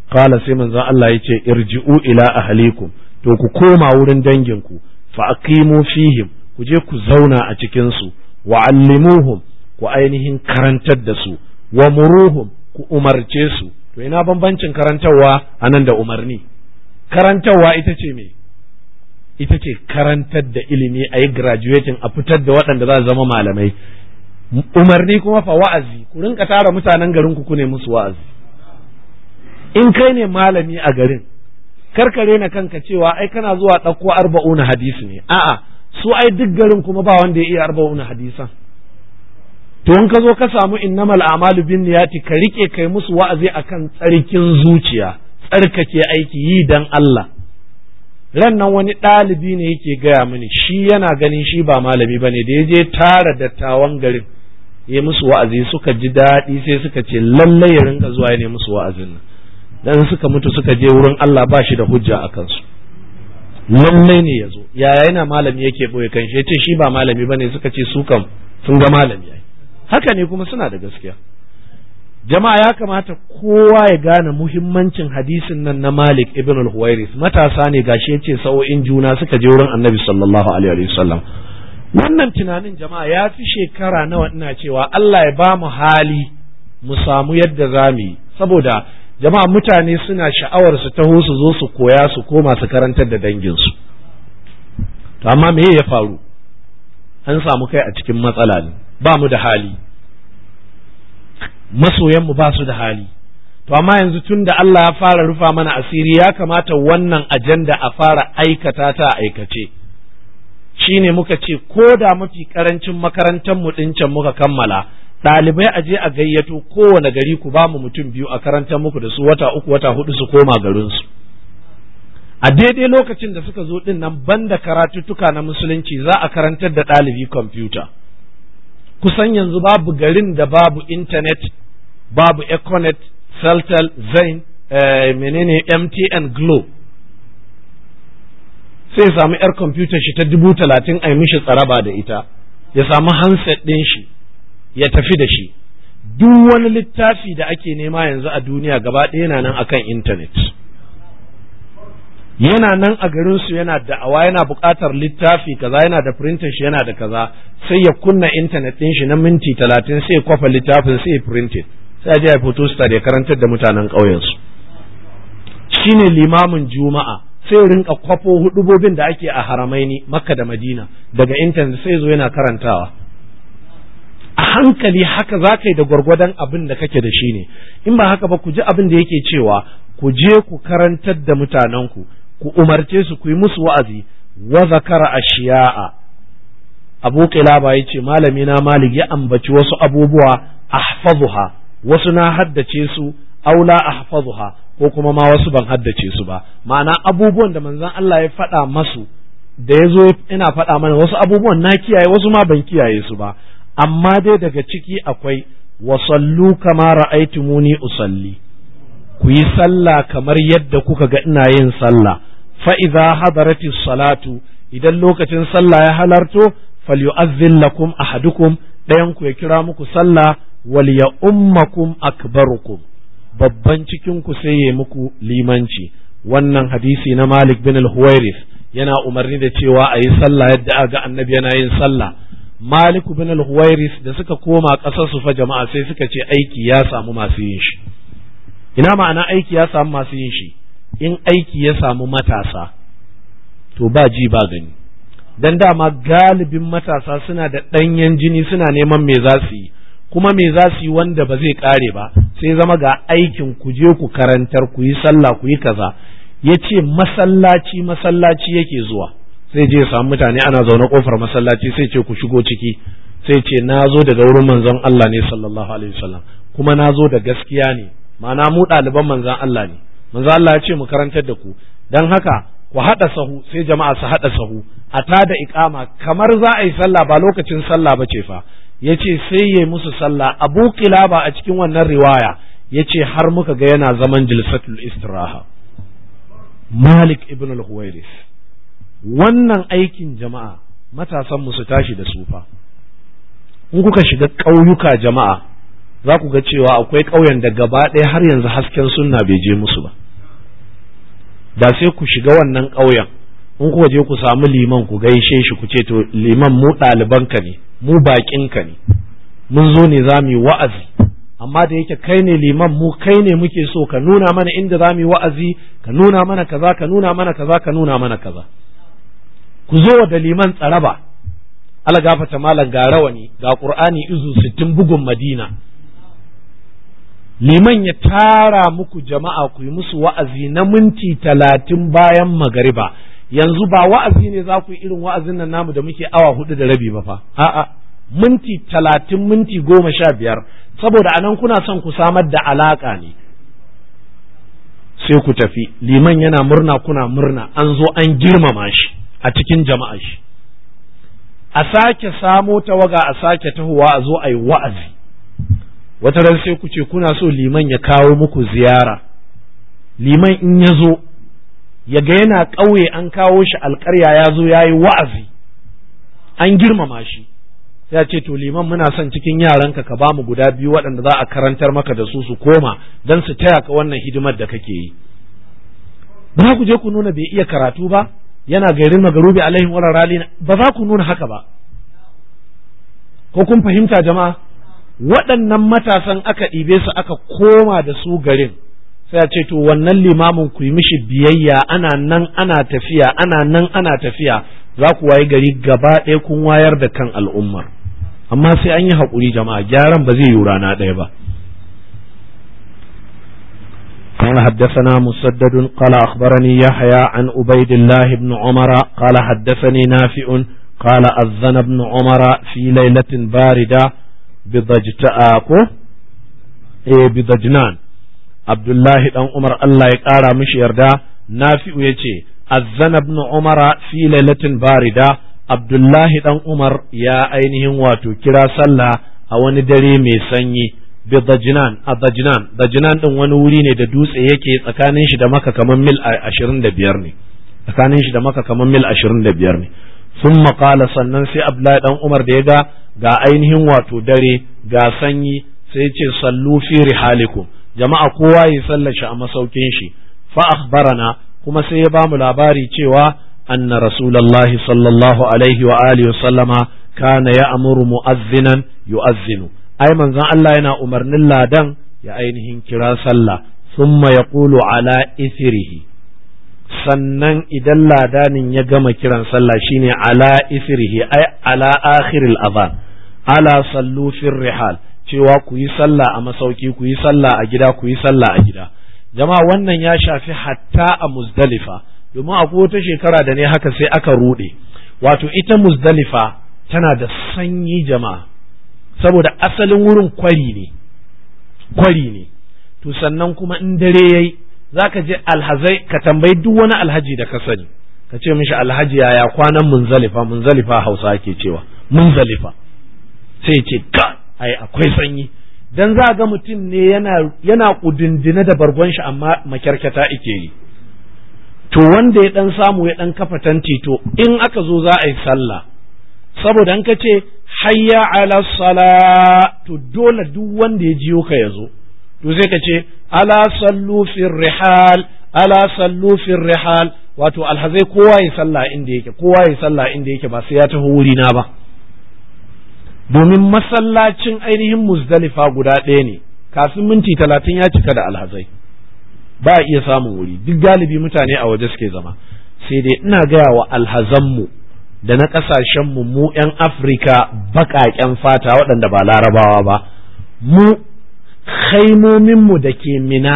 qala sai manzon Allah yace irji'u ila ahlikum to ku koma wurin danginku fa aqimu fihim ku je ku zauna a cikin su wa allimuhum ku ainihin karantar da su wa muruhum ku umarce su to ina bambancin karantarwa anan da umarni karantarwa ita ce me ita ce karantar da ilimi a yi graduating a fitar da waɗanda za su zama malamai umarni kuma fa wa'azi ku rinka tara mutanen garin ku ne musu wa'azi in kai ne malami a garin karkare na kanka cewa ai kana zuwa ɗauko arba'una hadisi ne a'a su ai duk garin kuma ba wanda ya iya arba'una hadisan to in ka zo ka samu innamal a'malu bin niyati ka rike kai musu wa'azi akan tsarkin zuciya tsarkake aiki yi dan Allah ran nan wani ɗalibi ne yake gaya mini shi yana ganin shi ba malami bane da ya je tara dattawan garin ya musu wa'azi suka ji daɗi sai suka ce lallai ya rinka zuwa ya ne musu wa'azin nan dan suka mutu suka je wurin Allah ba shi da hujja a kansu lallai ne ya zo yaya yana malami yake boye kan shi yace shi ba malami bane suka ce su kam sun ga malami ai haka ne kuma suna da gaskiya jama'a ya kamata kowa ya gane muhimmancin hadisin nan na Malik ibn al-Huwairis matasa ne gashi yace sa'o'in juna suka je wurin Annabi sallallahu alaihi wasallam wannan tunanin jama'a ya fi shekara nawa ina cewa Allah ya ba mu hali mu samu yadda za mu yi saboda jama'a mutane suna sha'awar su taho su zo su koya su koma su karantar da danginsu to amma me ya faru an samu kai a cikin matsala ne ba mu da hali masoyanmu ba su da hali to amma yanzu tun da Allah ya fara rufa mana asiri ya kamata wannan ajanda a fara aikata ta aikace shine muka ce ko da mafi karancin makarantar mu can muka kammala ɗalibai a je a gayyato kowane gari ku ba mu mutum biyu a karantar muku da su wata uku wata hudu su koma garinsu a daidai lokacin da suka zo din nan banda karatuttuka na musulunci za a karantar da ɗalibi kwamfuta kusan yanzu babu garin da babu intanet babu econet celtel zain eh, menene mtn glo sai ya samu yar kwamfutar shi ta dubu talatin a mishi tsaraba da ita ya samu handset ɗin shi ya tafi da shi duk wani littafi da ake nema yanzu a duniya gaba ɗaya yana nan akan intanet yana nan a garinsu yana da'awa yana buƙatar littafi kaza yana da printer shi yana da kaza sai ya kunna intanet ɗin shi na minti talatin sai ya kwafa littafin sai ya printed sai a je a photo star ya karantar da mutanen ƙauyensu shine limamin juma'a sai ya rinka kwafo hudubobin da ake a haramaini makka da madina daga intanet sai zo yana karantawa a hankali haka za ka yi da gwargwadon abin da kake da shi ne in ba haka ba ku ji abin da yake cewa ku je ku karantar da mutanenku ku umarce su ku yi musu wa'azi wa zakara ashiya'a abu qilaba yace malami na malik ya ambaci wasu abubuwa ahfazuha wasu na haddace su aula ahfazuha ko kuma ma wasu ban haddace su ba ma'ana abubuwan da manzon Allah ya faɗa masu da ya zo ina faɗa mana wasu abubuwan na kiyaye wasu ma ban kiyaye su ba amma dai daga ciki akwai wasallu kama ra'aitumuni usalli ku yi sallah kamar yadda kuka ga ina yin sallah fa idza hadarati salatu idan lokacin sallah ya halarto falyu'azzin lakum ahadukum ɗayan ku ya kira muku sallah wal ya ummakum akbarukum babban cikin ku sai ya muku limanci wannan hadisi na Malik bin al-Huwairis yana umarni da cewa a yi sallah yadda aga annabi yana yin sallah Malik bin al-Huwairis da suka koma ƙasar su fa jama'a sai suka ce aiki ya samu masu yin shi ina ma'ana aiki ya samu masu yin shi in aiki ya samu matasa to ba ji ba gani dan dama galibin matasa suna da ɗanyen jini suna neman me za su yi kuma me za su yi wanda ba zai ƙare ba sai zama ga aikin ku je ku karantar ku yi sallah ku yi kaza ya ce masallaci masallaci yake zuwa sai je samu mutane ana zaune kofar masallaci sai ce ku shigo ciki sai ce na zo daga wurin manzon Allah ne sallallahu alaihi wasallam kuma na zo da gaskiya ne ma'ana mu ɗaliban manzon Allah ne manzon Allah ya ce mu karantar da ku dan haka ku haɗa sahu sai jama'a su haɗa sahu a tada iqama kamar za a yi sallah ba lokacin sallah ba ce fa yace sai yayi musu sallah Abu Qilaba a cikin wannan riwaya yace har muka ga yana zaman jilsatul istiraha Malik ibn al-Huwairis wannan aikin jama'a matasan mu su tashi da sufa in kuka shiga ƙauyuka jama'a za ku ga cewa akwai ƙauyen da gaba ɗaya har yanzu hasken sunna bai je musu ba da sai ku shiga wannan ƙauyen in kuka je ku samu liman ku gaishe shi ku ce to liman mu ɗalibanka ne mu baƙinka ne mun zo ne za mu yi wa'azi amma da yake kai ne liman mu kai ne muke so ka nuna mana inda za mu yi wa'azi ka nuna mana kaza ka nuna mana kaza ka nuna mana kaza ku zo da liman tsaraba ala gafata malam ga rawani ga qur'ani izu sittin bugun madina liman ya tara muku jama'a ku yi musu wa'azi na minti talatin bayan magariba yanzu ba wa'azi ne za ku yi irin wa'azin nan namu da muke awa hudu da rabi ba fa a'a minti talatin minti goma sha biyar saboda anan kuna son ku samar da alaka ne sai ku tafi liman yana murna kuna murna an zo an girmama shi a cikin jama'a shi a sake samo tawaga a sake tahowa a zo a yi wa'azi wata ran sai ku ce kuna so liman ya kawo muku ziyara liman in ya zo ya ga yana ƙauye an kawo shi alƙarya ya zo ya yi wa'azi an girmama shi ya ce to liman muna son cikin yaranka ka ba mu guda biyu waɗanda za a karantar maka da su su koma don su taya ka wannan hidimar da kake yi ba ku je ku nuna bai iya karatu ba yana gairin magarubi alaihi wa rali ba za ku nuna haka ba ko kun fahimta jama'a waɗannan matasan aka ɗibe su aka koma da su garin sai a ce to wannan limamin ku yi mishi biyayya ana nan ana tafiya ana nan ana tafiya za ku wayi gari gaba ɗaya kun wayar da kan al'ummar amma sai an yi haƙuri jama'a gyaran ba zai yi rana ɗaya ba قال حدثنا مسدد قال أخبرني يحيى عن عبيد الله بن عمر قال حدثني نافع قال أذن ابن عمر في ليلة باردة بضجتاكو إيه بضجنان عبد الله بن عمر الله يقارى مش يردا نافع يتي أذن ابن عمر في ليلة باردة عبد الله بن عمر يا أينهم واتو كرا صلى أو ندري ميسني bi dajnan a dajnan dajnan din wani wuri ne da dutse yake tsakanin shi da maka kamar mil 25 ne tsakanin shi da maka kamar mil 25 ne sun maƙala sannan sai abdullahi dan umar da ya ga ga ainihin wato dare ga sanyi sai ce sallu fi rihalikum jama'a kowa ya sallashi a masaukin shi fa akhbarana kuma sai ya bamu labari cewa anna rasulullahi sallallahu alaihi wa alihi wa sallama kana ya'muru mu'azzinan yu'azzinu ai manzon Allah yana umarnin ladan ya ainihin kira sallah summa yaqulu ala isrihi sannan idan ladanin ya gama kiran sallah shine ala isrihi ai ala akhiril adhan ala sallu fir rihal cewa ku yi sallah a masauki ku yi sallah a gida ku yi sallah a gida jama'a wannan ya shafi hatta a muzdalifa domin akwai wata shekara da ne haka sai aka rude wato ita muzdalifa tana da sanyi jama'a saboda asalin wurin kwari ne kwari ne to sannan kuma in dare yayi zaka je alhazai ka tambayi duk wani alhaji da ka sani ka ce mishi alhaji yaya kwanan munzalifa munzalifa hausa ake cewa munzalifa sai ce ka ai akwai sanyi dan za ga mutum ne yana yana kudindine da bargon shi amma makyarkata ike yi to wanda ya dan samu ya dan kafa tanti to in aka zo za a yi sallah saboda an ka ce hayya ala sala to dole duk wanda ya jiyo ka ya zo to sai ka ce ala sallu fir rihal ala sallu fir rihal wato alhazai kowa ya sallah inda yake kowa ya sallah inda yake ba sai ya taho wuri na ba domin masallacin ainihin muzdalifa guda ɗaya ne kafin minti talatin ya cika da alhazai ba a iya samun wuri duk galibi mutane a waje suke zama sai dai ina gaya wa alhazanmu da na ƙasashenmu mu 'yan afirka baƙaƙen fata waɗanda ba larabawa ba mu haimominmu da ke mina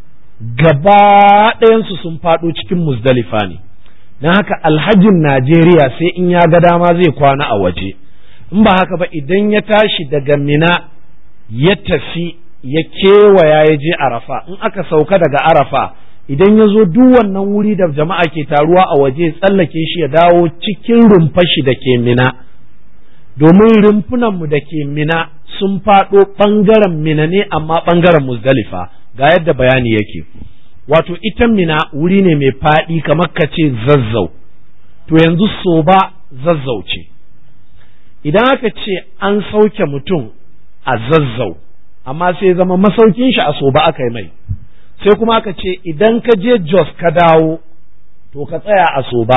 gaba ɗayansu sun faɗo cikin muzdalifa ne don haka alhajin najeriya sai in ya ga dama zai kwana a waje in ba haka ba idan ya tashi daga mina ya tafi ya kewaya ya je arafa in aka sauka daga arafa idan ya zo duk wannan wuri da jama'a ke taruwa a waje tsallake shi ya dawo cikin rumfashi da ke mina domin rumfunanmu da ke mina sun faɗo ɓangaren mina ne amma ɓangaren muzdalifa ga yadda bayani yake wato ita mina wuri ne mai faɗi kamar ka ce zazzau to yanzu so ba zazzau ce idan aka ce an sauke mutum a zazzau amma sai zama masaukin shi a soba aka yi mai sai kuma aka ce idan ka je jos ka dawo to ka tsaya a soba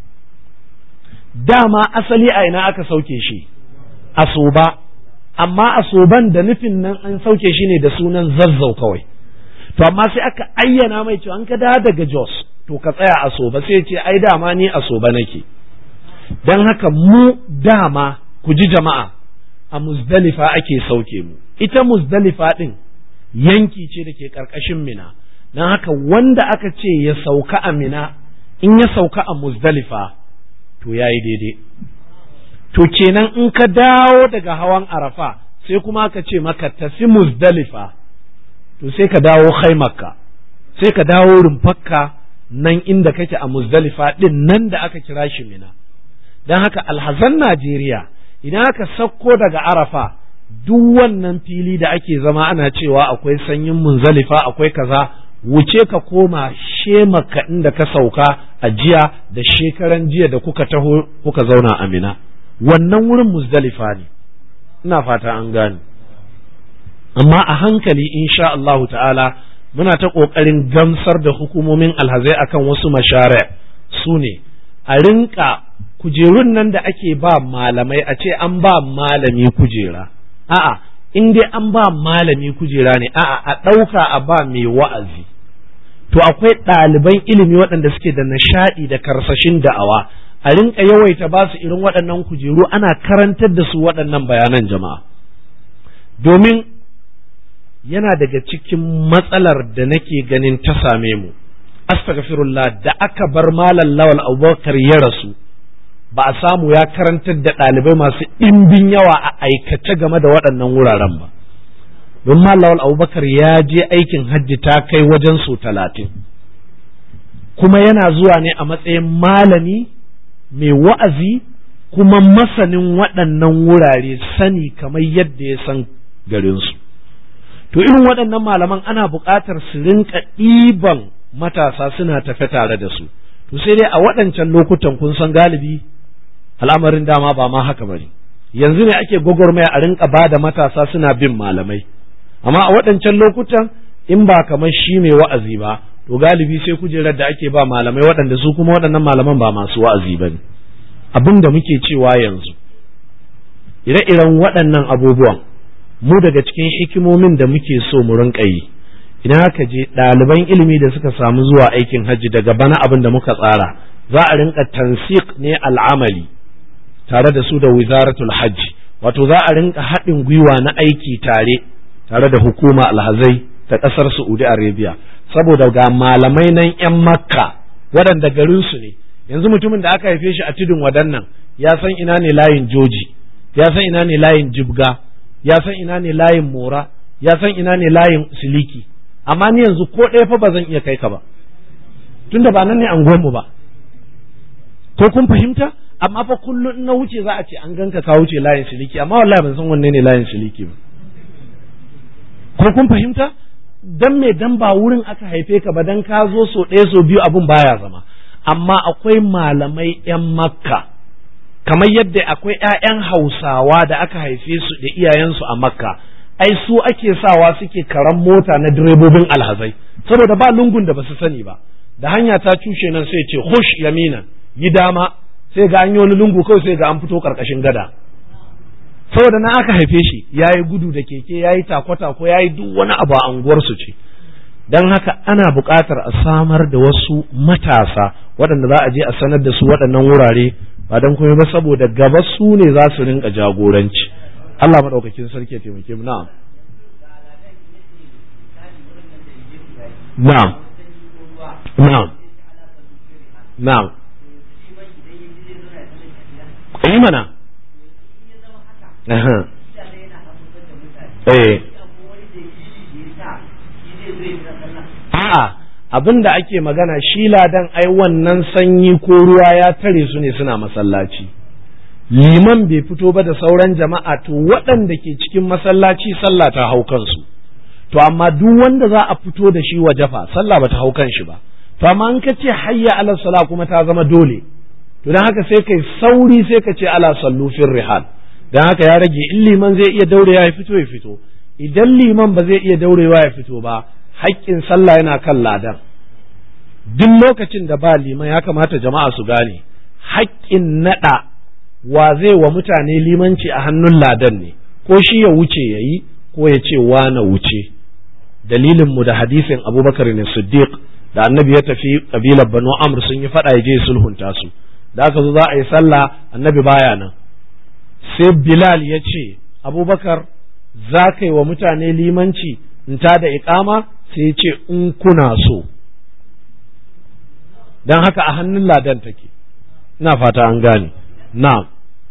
dama asali a ina aka sauke shi a soba amma a soban da nufin nan an sauke shi ne da sunan zazzau kawai to amma sai aka ayyana mai cewa an ka dawo daga jos to ka tsaya a soba sai ce ai dama ni a soba nake don haka mu dama ku ji jama'a a muzdalifa ake sauke mu ita muzdalifa ɗin yanki ce da ke ƙarƙashin mina don haka wanda aka ce ya sauka a mina in ya sauka a muzdalifa to ya yi daidai to kenan in ka dawo daga hawan arafa sai kuma aka ce maka tafi muzdalifa to sai ka dawo haimakka sai ka dawo rumfakka nan inda kake a muzdalifa ɗin nan da aka kira shi mina don haka alhazan najeriya idan aka sauko daga arafa duk wannan fili da ake zama ana cewa akwai sanyin munzalifa akwai kaza wuce ka koma shemaka inda ka sauka a jiya da shekaran jiya da kuka taho kuka zauna amina wannan wurin muzdalifa ne ina fata an gane amma a hankali insha Allahu ta'ala muna ta ƙoƙarin gamsar da hukumomin alhazai akan wasu mashare su ne a rinka kujerun nan da ake ba malamai a ce an ba malami kujera a'a in dai an ba malami kujera ne a'a a ɗauka a ba mai wa'azi to akwai ɗaliban ilimi waɗanda suke da nishaɗi da karsashin da'awa a rinka yawaita ba su irin waɗannan kujeru ana karantar da su waɗannan bayanan jama'a domin yana daga cikin matsalar da nake ganin ta same mu astaghfirullah da aka bar malam lawal abubakar ya rasu ba a samu ya karantar da ɗalibai masu ɗimbin yawa a aikace game da waɗannan wuraren ba don lawal abubakar ya je aikin hajji ta kai wajen su talatin kuma yana zuwa ne a matsayin malami mai wa'azi kuma masanin waɗannan wurare sani kamar yadda ya san garinsu to irin waɗannan malaman ana buƙatar su rinka ɗiban matasa suna tafe tare da su to sai dai a waɗancan lokutan kun san galibi al'amarin dama ba ma haka bane yanzu ne ake gwagwarmaya a rinka ba da matasa suna bin malamai amma a waɗancan lokutan in ba kamar shi mai wa'azi ba to galibi sai kujerar da ake ba malamai waɗanda su kuma waɗannan malaman ba masu wa'azi ba ne abin da muke cewa yanzu ire-iren waɗannan abubuwan mu daga cikin hikimomin da muke so mu rinka yi idan aka je ɗaliban ilimi da suka samu zuwa aikin hajji daga bana abin da muka tsara za a rinka tansik ne al'amali tare da su da wizaratul hajji wato za a rinka haɗin gwiwa na aiki tare tare da hukuma alhazai ta ƙasar saudi arabia saboda ga malamai nan 'yan makka waɗanda garinsu ne yanzu mutumin da aka haife shi a tudun wadannan ya san ina ne layin joji ya san ina ne layin jibga ya san ina ne layin mora ya san ina ne layin siliki amma ni yanzu ko ɗaya fa ba zan iya kai ka ba tunda ba nan ne anguwanmu ba ko kun fahimta amma fa kullum na wuce za a ce an ganka ka wuce layin siliki amma wallahi ban san wanne ne layin siliki ba ko kun fahimta dan me dan ba wurin aka haife ka ba dan ka zo so ɗaya so biyu abun baya zama amma akwai malamai yan makka kamar yadda akwai ƴaƴan hausawa da aka haife su da iyayensu a makka ai su ake sawa suke karan mota na direbobin alhazai saboda ba lungun da basu sani ba da hanya ta cushe nan sai ce hush yamina yi dama sai ga an yi wani lungu kawai sai ga an fito karkashin gada saboda na aka haife shi ya yi gudu da keke ya yi takwata-ko ya yi duk wani abu a unguwarsu ce don haka ana buƙatar a samar da wasu matasa waɗanda za a je a sanar da su waɗannan wurare ba don kuma ba saboda gaba su ne za su rinka jagoranci Allah maɗaukakin sarki ya taimake mu na'am na'am na'am na'am yi mana eh a'a abin da ake magana shi ladan ai wannan sanyi ko ruwa ya tare su ne suna masallaci liman bai fito ba da sauran jama'a to waɗanda ke cikin masallaci sallah ta hau kansu to amma duk wanda za a fito da shi waje fa sallah ba ta hau kan shi ba to amma in ka ce hayya ala sala kuma ta zama dole to dan haka sai kai sauri sai ka ce ala sallu fil rihal dan haka ya rage in liman zai iya daure ya fito ya fito idan liman ba zai iya daurewa ya fito ba haƙƙin sallah yana kan ladan duk lokacin da ba liman ya kamata jama'a su gane haƙƙin naɗa wa zai wa mutane limanci a hannun ladan ne ko shi ya wuce ya yi ko ya ce wa na wuce dalilinmu da hadisin abubakar ne siddiq da annabi ya tafi kabilar banu amr sun yi faɗa ya je sulhunta su da aka zo za a yi sallah annabi baya nan sai bilal ya ce abubakar za ka yi wa mutane limanci in ta da iƙama sai ya ce in kuna so don haka a hannun ladan take ina fata an gane na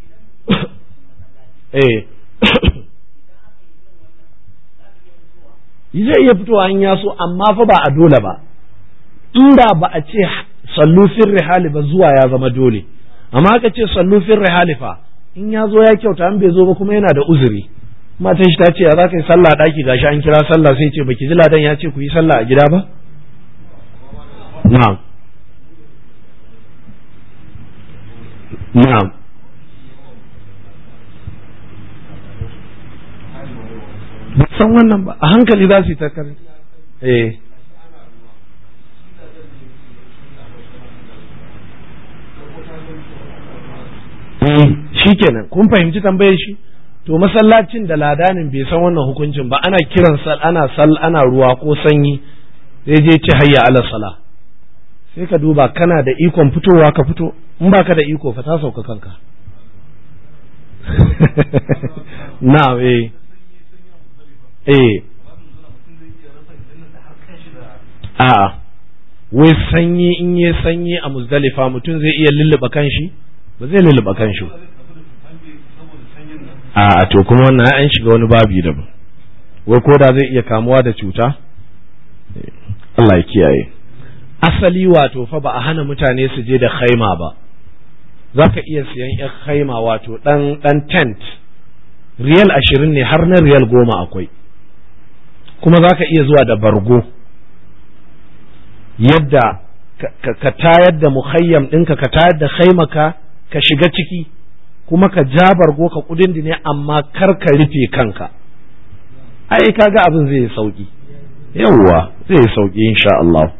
eh zai iya fitowa in ya so amma fa ba a dole ba inda ba a ce sallu fin rihali ba zuwa ya zama dole amma aka ce sallu fin rihali fa in ya zo ya kyauta an bai zo ba kuma yana da uzuri matan shi ta ce ya za ka yi sallah daki gashi an kira sallah sai ce baki ji ladan ya ce ku yi sallah a gida ba na'am na'am ba san wannan ba a hankali za su yi takar eh shi kenan kun fahimci tambayar shi to masallacin da ladanin bai san wannan hukuncin ba ana kiran sal ana sal ana ruwa ko sanyi zai je ci hayya ala sala sai ka duba kana da ikon fitowa ka fito in baka da iko fa ta sauka kanka na eh eh a wai sanyi in yi sanyi a muzdalifa mutum zai iya lulluɓa kanshi ba zai lulluɓa kanshi a to kuma wannan an shiga wani babi daban wai ko da zai iya kamuwa da cuta Allah ya kiyaye asali wato fa ba a hana mutane su je da khaima ba za ka iya siyan yan khaima wato dan dan tent riyal ashirin ne har na riyal goma akwai kuma za ka iya zuwa da bargo yadda ka tayar da muhayyam ɗinka ka tayar da khaimaka ka shiga ciki kuma ka ja bargo ka kudin ne amma kar ka rufe kanka ai kaga abin zai yi sauki yawwa zai yi sauki insha Allah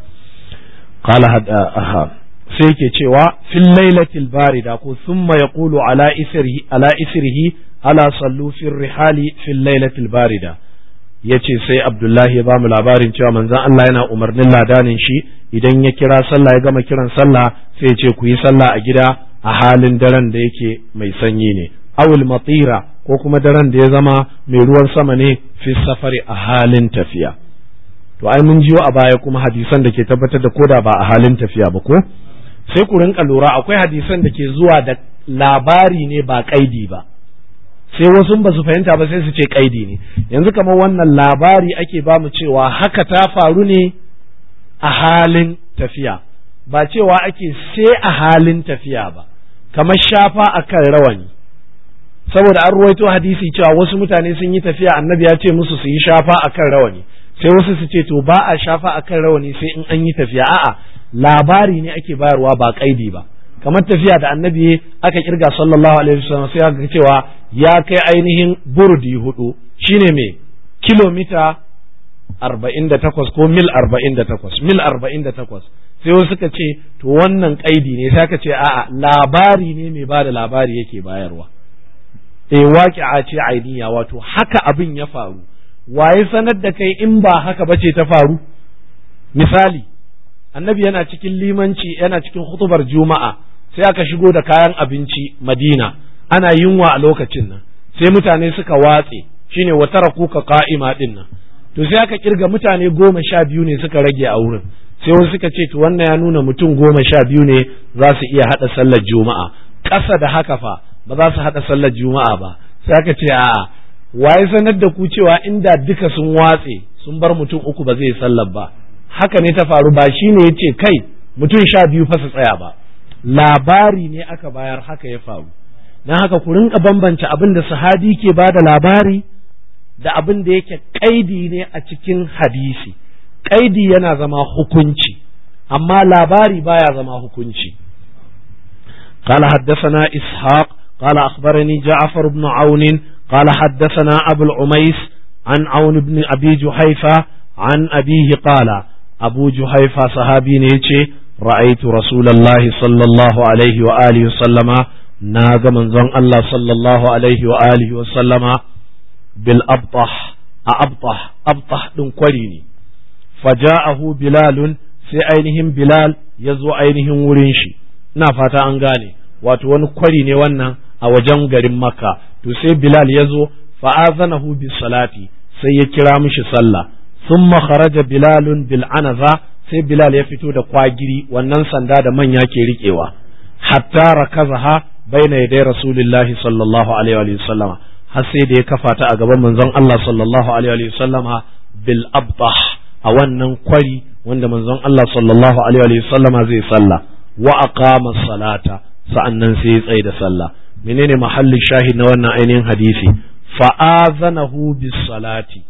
qala hada aha sai yake cewa fil lailatil barida ko thumma yaqulu ala isrihi ala isrihi ala sallu fil rihali fil lailatil barida yace sai Abdullahi ya bamu labarin cewa manzon Allah yana umarnin ladanin shi idan ya kira sallah ya gama kiran sallah sai ya ce ku yi sallah a gida a halin daren da yake mai sanyi ne awul matira ko kuma daren da ya zama mai ruwan sama ne fi safari a halin tafiya to ai mun jiyo a baya kuma hadisan da ke tabbatar da koda ba a halin tafiya ba ko sai ku rinka lura akwai hadisan da ke zuwa da labari ne ba kaidi ba sai wasu ba su fahimta ba sai su ce kaidi ne yanzu kamar wannan labari ake ba mu cewa haka ta faru ne a halin tafiya ba cewa ake sai a halin tafiya ba kamar shafa akan rawani saboda an ruwaito hadisi cewa wasu mutane sun yi tafiya annabi ya ce musu su yi shafa akan rawani sai wasu su ce to ba a shafa akan rawani sai in an yi tafiya a'a labari ne ake bayarwa ba kaidi ba kamar tafiya da annabi aka kirga sallallahu alaihi wasallam sai aka cewa ya kai ainihin burdi hudu shine me kilomita arba'in da takwas ko mil arba'in da takwas mil arba'in da takwas sai wasu suka ce to wannan kaidi ne sai aka ce a'a labari ne mai ba da labari yake bayarwa eh waqi'a ce ainiya wato haka abin ya faru waye sanar da kai in ba haka bace ta faru misali annabi yana cikin limanci yana cikin hutubar juma'a sai aka shigo da kayan abinci madina ana yunwa a lokacin nan sai mutane suka watse shine wa taraku ka qa'ima din nan to sai aka kirga mutane goma sha biyu ne suka rage a wurin sai wasu suka ce to wannan ya nuna mutum goma sha biyu ne za su iya haɗa sallar juma'a ƙasa da haka fa ba za su haɗa sallar juma'a ba sai aka ce a'a waye sanar da ku cewa inda duka sun watse sun bar mutum uku ba zai sallar ba haka ne ta faru ba shi ne ya ce kai mutum sha biyu fa su tsaya ba labari ne aka bayar haka ya faru don haka ku rinka bambance abin da sahabi ke ba da labari da abin da yake kaidi ne a cikin hadisi kaidi yana zama hukunci amma labari baya zama hukunci قال حدثنا إسحاق قال أخبرني جعفر بن عون قال حدثنا أبو العميس عن عون بن أبي جحيفة عن أبيه قال أبو جحيفة صحابي نيتي رأيت رسول الله صلى الله عليه وآله وسلم ناغ من زن الله صلى الله عليه وآله وسلم بالأبطح أبطح أبطح دون قريني فجاءه بلال sai ainihin Bilal ya zo ainihin wurin shi ina fata an gane wato wani kwari ne wannan a wajen garin Makka to sai Bilal ya zo fa'azanahu bis salati sai ya kira mishi sallah thumma kharaja Bilalun bil anaza sai Bilal ya fito da kwagiri wannan sanda da manya ke riƙewa hatta rakazaha baina yaday Rasulullahi sallallahu alaihi wa sallama har sai da ya kafa ta a gaban manzon Allah sallallahu alaihi wa sallama bil abtah a wannan kwari wanda manzon Allah sallallahu alaihi wa sallama zai sallah wa aqama salata sa'annan sai ya tsaye da sallah menene mahallin shahid na wannan ainihin hadisi fa'azanahu bis salati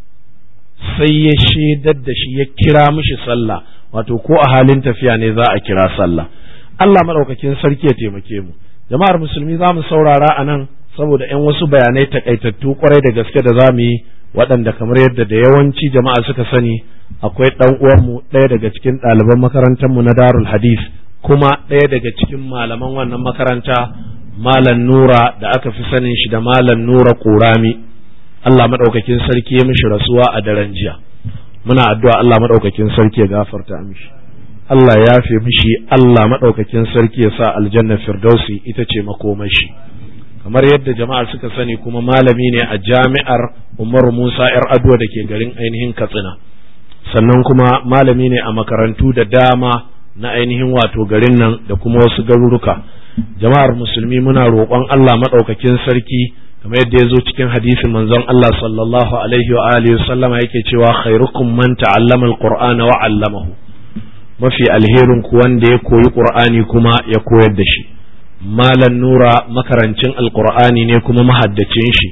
sai ya shaidar da shi ya kira mishi sallah wato ko a halin tafiya ne za a kira sallah Allah madaukakin sarki ya taimake mu jama'ar musulmi za mu saurara a nan saboda 'yan wasu bayanai takaitattu kwarai da gaske da za mu yi waɗanda kamar yadda da yawanci jama'a suka sani akwai ɗan uwanmu ɗaya daga cikin ɗaliban makarantarmu na darul hadith kuma ɗaya daga cikin malaman wannan makaranta malam nura da aka fi sanin shi da malam nura ƙurami Allah maɗaukakin sarki ya mishi rasuwa a daren jiya muna addu'a Allah maɗaukakin sarki ya gafarta mishi Allah ya fi mishi Allah maɗaukakin sarki ya sa aljanna firdausi ita ce makomashi kamar yadda jama'a suka sani kuma malami ne a jami'ar Umar Musa ‘yar Adwa da ke garin ainihin Katsina sannan kuma malami ne a makarantu da dama na ainihin wato garin nan da kuma wasu garuruka jama'ar musulmi muna roƙon Allah maɗaukakin sarki kamar yadda ya zo cikin hadisin manzon Allah sallallahu alaihi wa alihi sallama yake cewa khairukum man ta'allama alqur'ana wa 'allamahu mafi alherin ku wanda ya koyi qur'ani kuma ya koyar da shi malan nura makarancin alqur'ani ne kuma mahaddacin shi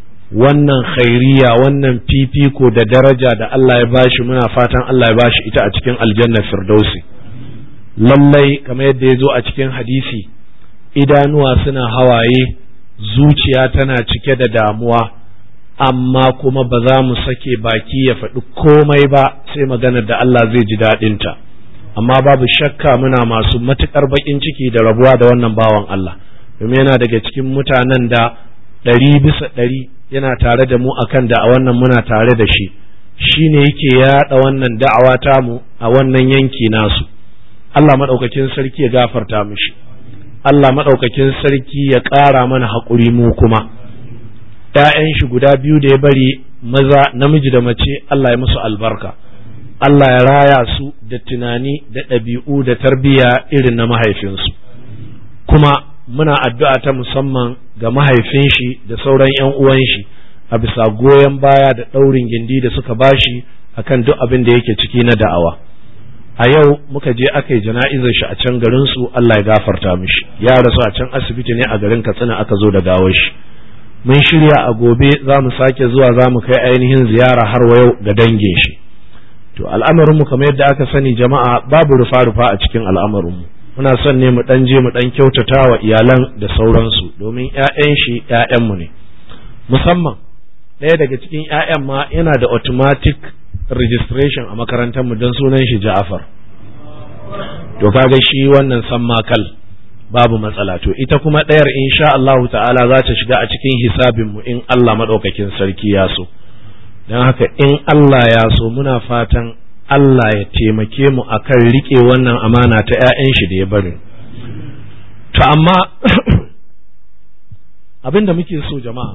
wannan khairiya wannan fifiko da daraja da Allah ya bashi muna fatan Allah ya bashi ita a cikin aljanna firdausi lallai kamar yadda ya zo a cikin hadisi idanuwa suna hawaye zuciya tana cike da damuwa amma kuma ba za mu sake baki ya faɗi komai ba sai maganar da Allah zai ji daɗinta amma babu shakka muna masu matuƙar baƙin ciki da rabuwa da wannan bawan Allah domin yana daga cikin mutanen da ɗari bisa ɗari yana tare da mu akan da a wannan muna tare da shi shi ne yake yaɗa wannan da'awa tamu a wannan yanki nasu Allah maɗaukakin sarki ya gafarta mishi Allah maɗaukakin sarki ya ƙara mana haƙuri mu kuma ‘ya'yan shi guda biyu da ya bari maza namiji da mace Allah ya musu albarka Allah ya raya su da tunani da ɗabi'u da tarbiyya irin na mahaifinsu kuma muna addu'a ta musamman ga mahaifin shi da sauran ‘yan uwan shi a bisa goyon baya da ɗaurin gindi da suka bashi akan duk abin da yake ciki na da'awa. a yau muka je aka yi jana'izar shi a can garin su Allah ya gafarta mishi ya rasu a can asibiti ne a garin Katsina aka zo da gawar shi mun shirya a gobe za mu sake zuwa za mu kai ainihin ziyara har wa yau ga dangin shi to al'amarin mu kamar yadda aka sani jama'a babu rufa rufa a cikin al'amarin mu muna son ne mu dan je mu dan kyautata wa iyalan da sauransu domin ƴaƴan shi ƴaƴan mu ne musamman ɗaya daga cikin ƴaƴan ma yana da automatic registration a makarantar mu don sunan shi Ja'far to kaga shi wannan san makal babu matsala to ita kuma ɗayar insha Allahu ta'ala za ta shiga a cikin hisabin mu in Allah madaukakin sarki ya so don haka in Allah ya so muna fatan Allah ya taimake mu akan rike wannan amana ta 'ya'yan shi da ya bari to amma abin da muke so jama'a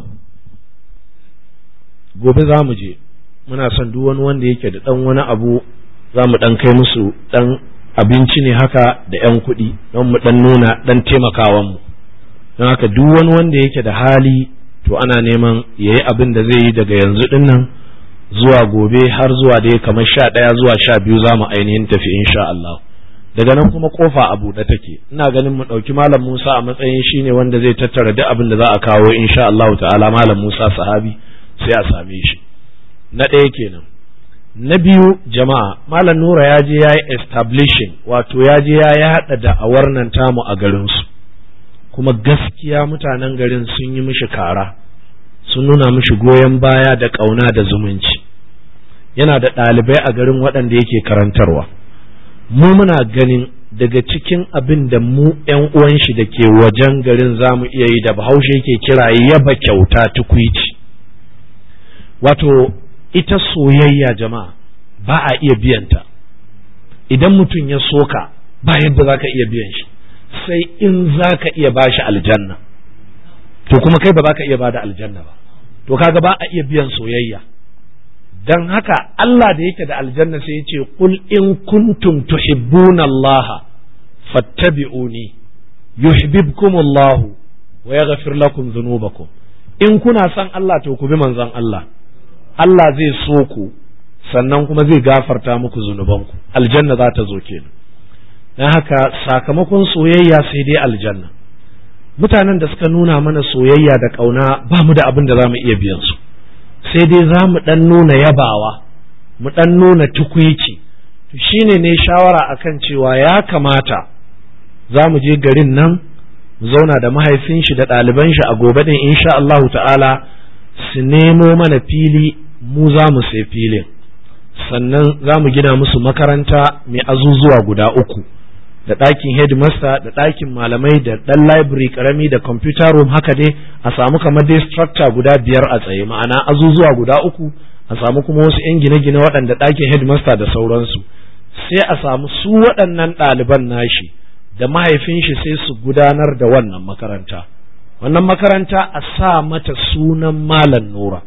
gobe za mu je muna son duk wani wanda yake da ɗan wani abu za mu ɗan kai musu ɗan abinci ne haka da ‘yan kuɗi don mu ɗan nuna ɗan taimakawan mu don haka duk wani wanda yake da hali to ana neman ya yi abin da zai yi daga yanzu ɗin nan zuwa gobe har zuwa dai kamar sha ɗaya zuwa sha biyu za mu ainihin tafi insha Allah daga nan kuma kofa a buɗe take ina ganin mu ɗauki malam Musa a matsayin shi ne wanda zai tattara duk abin da za a kawo insha Allah ta'ala malam Musa sahabi sai a same shi na ɗaya kenan na biyu jama'a malam nura ya je ya yi establishing wato ya je ya yaɗa da'awar nan tamu a garinsu kuma gaskiya mutanen garin sun yi mishi kara sun nuna mishi goyon baya da ƙauna da zumunci yana da ɗalibai a garin waɗanda yake karantarwa mu muna ganin daga cikin abin da mu ‘yan uwan shi da ke wajen garin za mu iya yi da bahaushe yake kira yaba kyauta tukwici wato ita soyayya jama'a ba a iya biyanta idan mutum ya soka ba yadda za ka iya biyan shi sai in za ka iya ba shi aljanna to kuma kai ba za ka iya ba da aljanna ba to kaga ba a iya biyan soyayya dan haka Allah da yake da aljanna sai ya ce qul in kuntum tuhibbuna Allah fattabi'uni yuhibbukum Allah wa yaghfir lakum dhunubakum in kuna son Allah to ku bi manzon Allah Allah zai so ku sannan kuma zai gafarta muku zunubanku aljanna za ta zo kenan dan haka sakamakon soyayya sai dai aljanna mutanen da suka nuna mana soyayya da ƙauna ba mu da abin da za mu iya biyan su sai dai za mu ɗan nuna yabawa mu ɗan nuna tukwici to shine ne shawara akan cewa ya kamata za mu je garin nan mu zauna da mahaifin shi da ɗaliban shi a gobe din insha Allahu ta'ala su nemo mana fili mu za mu sai filin sannan za mu gina musu makaranta mai azuzuwa guda uku da ɗakin headmaster da ɗakin malamai da ɗan library karami da computer room haka dai a samu kamar dai structure guda biyar a tsaye ma'ana azuzuwa guda uku a samu kuma wasu 'yan gine-gine waɗanda ɗakin headmaster da sauransu sai a samu su waɗannan ɗaliban nashi da mahaifin shi sai su gudanar da wannan makaranta wannan makaranta a sa mata sunan malam nura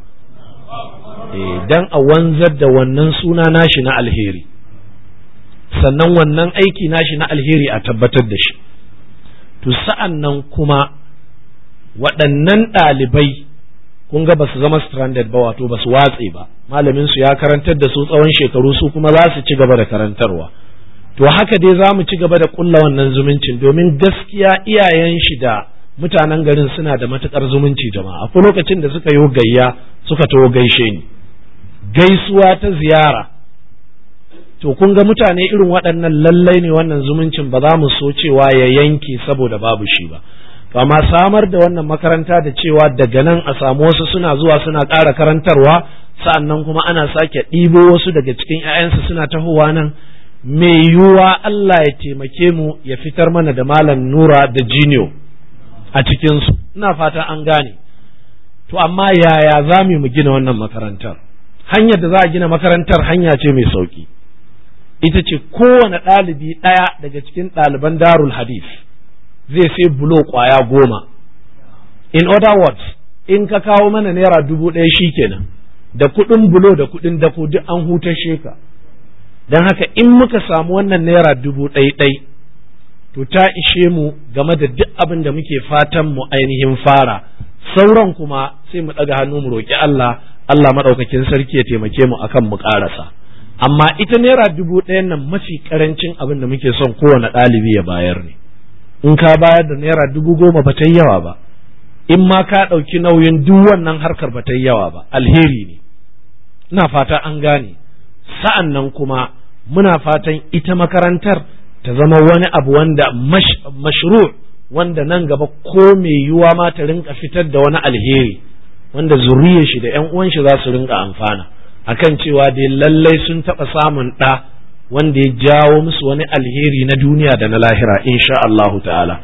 dan a wanzar da wannan suna nashi na alheri sannan wannan aiki nashi na alheri a tabbatar da shi to sa'an nan kuma waɗannan ɗalibai kun ga ba su zama stranded ba wato ba su watse ba malamin su ya karantar da su tsawon shekaru su kuma za su ci gaba da karantarwa to haka dai za mu ci gaba da kulla wannan zumuncin domin gaskiya iyayen shi da mutanen garin suna da matukar zumunci jama'a akwai lokacin da suka yi gayya suka taho gaishe ni gaisuwa ta ziyara to kun ga mutane irin waɗannan lallai ne wannan zumuncin ba za mu so cewa ya yanke saboda babu shi ba to amma samar da wannan makaranta da cewa daga nan a samu wasu suna zuwa suna ƙara karantarwa sa'annan kuma ana sake ɗibo wasu daga cikin 'ya'yansu suna tahowa nan mai yiwuwa Allah ya taimake mu ya fitar mana da malam nura da jiniyo a cikinsu ina fata an gane to amma yaya za mu gina wannan makarantar hanyar da za a gina makarantar hanya ce mai sauki ita ce kowane ɗalibi ɗaya daga cikin ɗaliban darul hadith zai sai bulo ƙwaya goma in other words in ka kawo mana naira dubu ɗaya shi kenan da kuɗin bulo da kuɗin dako duk an hutashe ka don haka in muka samu wannan naira dubu ɗai ɗai to ta ishe mu game da duk abin da muke fatan mu ainihin fara sauran kuma sai mu ɗaga hannu mu roƙi Allah Allah maɗaukakin sarki ya taimake mu akan mu ƙarasa amma ita naira dubu ɗayan nan mafi ƙarancin abin da muke son kowane ɗalibi ya bayar ne in ka bayar da naira dubu goma ba ta yi yawa ba in ma ka ɗauki nauyin duk wannan harkar ba ta yi yawa ba alheri ne ina fata an gane sa'an nan kuma muna fatan ita makarantar ta zama wani abu wanda mashru wanda nan gaba ko mai yiwuwa ma ta rinka fitar da wani alheri wanda zuriyar shi da 'yan uwan shi za su rinka amfana akan cewa dai lallai sun taɓa samun ɗa wanda ya jawo musu wani alheri na duniya da na lahira insha Allahu ta'ala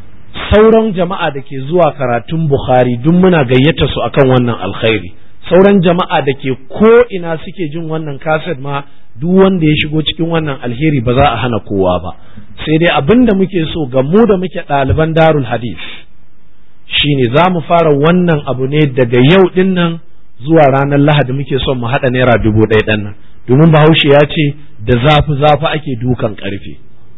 sauran jama'a da ke zuwa karatun Bukhari duk muna gayyata su akan wannan alkhairi sauran jama'a da ke ko ina suke jin wannan kaset ma duk wanda ya shigo cikin wannan alheri ba za a hana kowa ba sai dai abin da muke so ga mu da muke ɗaliban darul hadith shine za mu fara wannan abu ne daga yau din nan zuwa ranar lahadi muke son mu haɗa naira dubu ɗaya ɗan nan domin bahaushe ya ce da zafi zafi ake dukan ƙarfe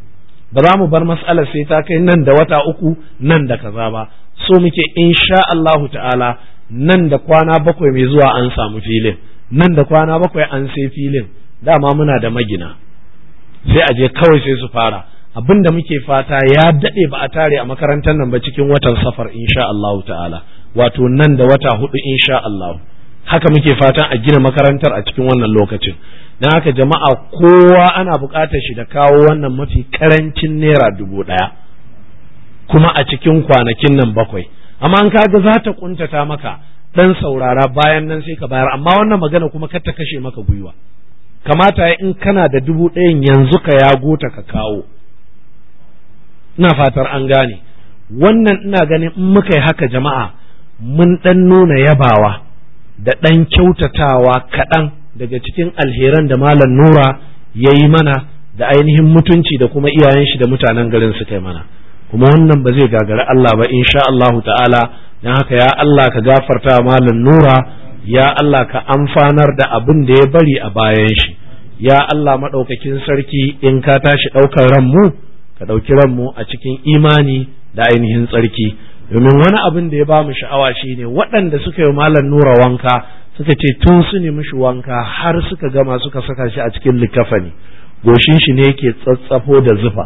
ba za mu bar matsalar sai ta kai nan da wata uku nan da kaza ba so muke insha Allahu ta'ala nan da kwana bakwai mai zuwa an samu filin nan da kwana bakwai an sai filin dama muna da magina sai a je kawai sai su fara abin da muke fata ya daɗe ba a tare a makarantar nan ba cikin watan safar insha Allahu ta'ala wato nan da wata hudu insha Allahu haka muke fatan a gina makarantar a cikin wannan lokacin don haka jama'a kowa ana buƙatar shi da kawo wannan mafi ƙarancin naira dubu ɗaya kuma a cikin kwanakin nan bakwai amma an kaga za ta kuntata maka dan saurara bayan nan sai ka bayar amma wannan magana kuma kar ta kashe maka gwiwa kamata ya in kana da dubu ɗayan yanzu ka yago ta ka kawo ina fatar an gane wannan ina ganin in muka yi haka jama'a mun ɗan nuna yabawa da ɗan kyautatawa kaɗan daga cikin alheran da malam nura ya yi mana da ainihin mutunci da kuma iyayen shi da mutanen garin suka yi mana kuma wannan ba zai gagari Allah ba insha Allahu ta'ala don haka ya Allah ka gafarta malam nura ya Allah ka amfanar da abin da ya bari a bayan shi ya Allah maɗaukakin sarki in ka tashi ɗaukar ranmu ka ɗauki ranmu a cikin imani da ainihin tsarki domin wani abin da ya ba mu sha'awa shine waɗanda suka yi malam nura wanka suka ce tun su ne mishi wanka har suka gama suka saka shi a cikin likafani goshin shi ne yake tsatsafo da zufa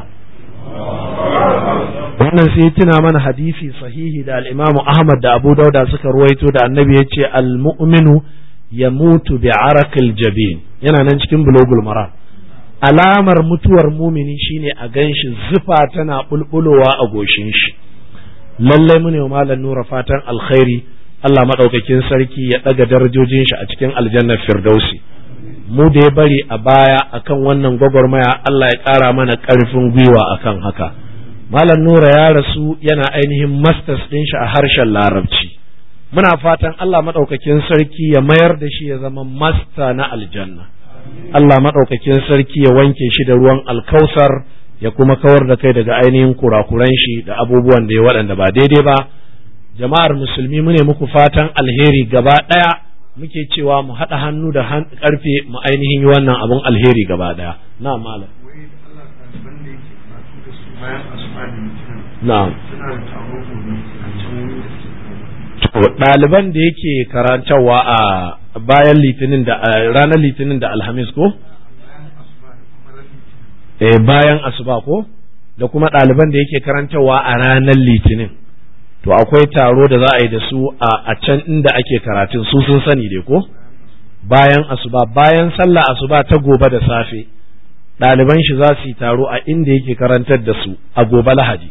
wannan sai tuna mana hadisi sahihi da al-Imam Ahmad da Abu Dauda suka ruwaito da Annabi ya ce al-mu'minu yamutu bi arakil jabin yana nan cikin bulogul maram alamar mutuwar mumini shine a ganshi zufa tana bulbulowa a goshin shi lallai mu ne malam nura fatan alkhairi Allah madaukakin sarki ya daga darajojin shi a cikin aljannar firdausi mu da ya bari a baya akan wannan gwagwarmaya Allah ya ƙara mana ƙarfin gwiwa akan haka Malam Nura ya rasu yana ainihin masters ɗin shi a harshen Larabci. Muna fatan Allah maɗaukakin sarki ya mayar da shi ya zama masta na aljanna. Allah maɗaukakin sarki ya wanke shi da ruwan alkausar ya kuma kawar da kai daga ainihin kurakuran shi da abubuwan da ya waɗanda ba daidai ba. Jama'ar musulmi mune muku fatan alheri gaba ɗaya muke cewa mu haɗa hannu da ƙarfe mu ainihin yi wannan abun alheri gaba ɗaya. Na malam. Na'am. ɗaliban da yake karantarwa a bayan litinin da ranar litinin da alhamis ko? Eh bayan asuba ko? Da kuma ɗaliban da yake karantarwa a ranar litinin. To akwai taro da za a yi da su a can inda ake karatun su sun sani dai ko? Bayan asuba, bayan sallah asuba ta gobe da safe. ɗaliban shi za su yi taro a inda yake karantar da su a gobe lahadi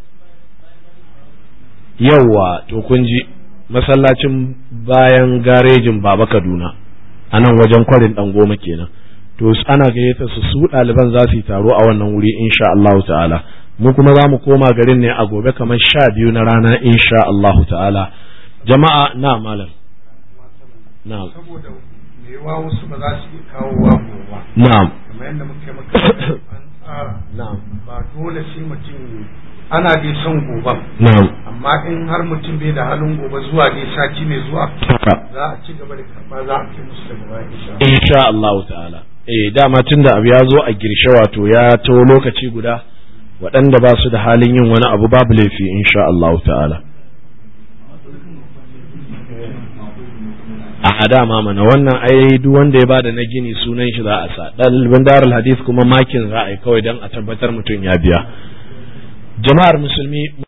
yauwa to kun ji masallacin bayan garejin baba kaduna a nan wajen kwarin ɗan goma kenan to ana gayyata su su ɗaliban za su yi taro a wannan wuri insha Allahu ta'ala mu kuma za mu koma garin ne a gobe kamar sha biyu na rana insha Allahu ta'ala jama'a na malam na saboda mewa wasu ba za su iya kawo wa gobe na'am kamar yadda muke maka an tsara na'am ba dole sai mutum ana dai son goben na'am amma in har mutum bai da halin gobe zuwa dai sati mai zuwa za a ci gaba da karba za a kai musu daga baya insha Allah. insha Allahu ta'ala eh dama tunda abu ya zo a girshe wato ya to lokaci guda waɗanda ba su da halin yin wani abu babu laifi insha Allahu ta'ala a dama mana wannan ai duk wanda ya bada na gini sunan shi za a sa ɗalibin darul hadith kuma makin za a yi kawai don a tabbatar mutum ya biya jama'ar musulmi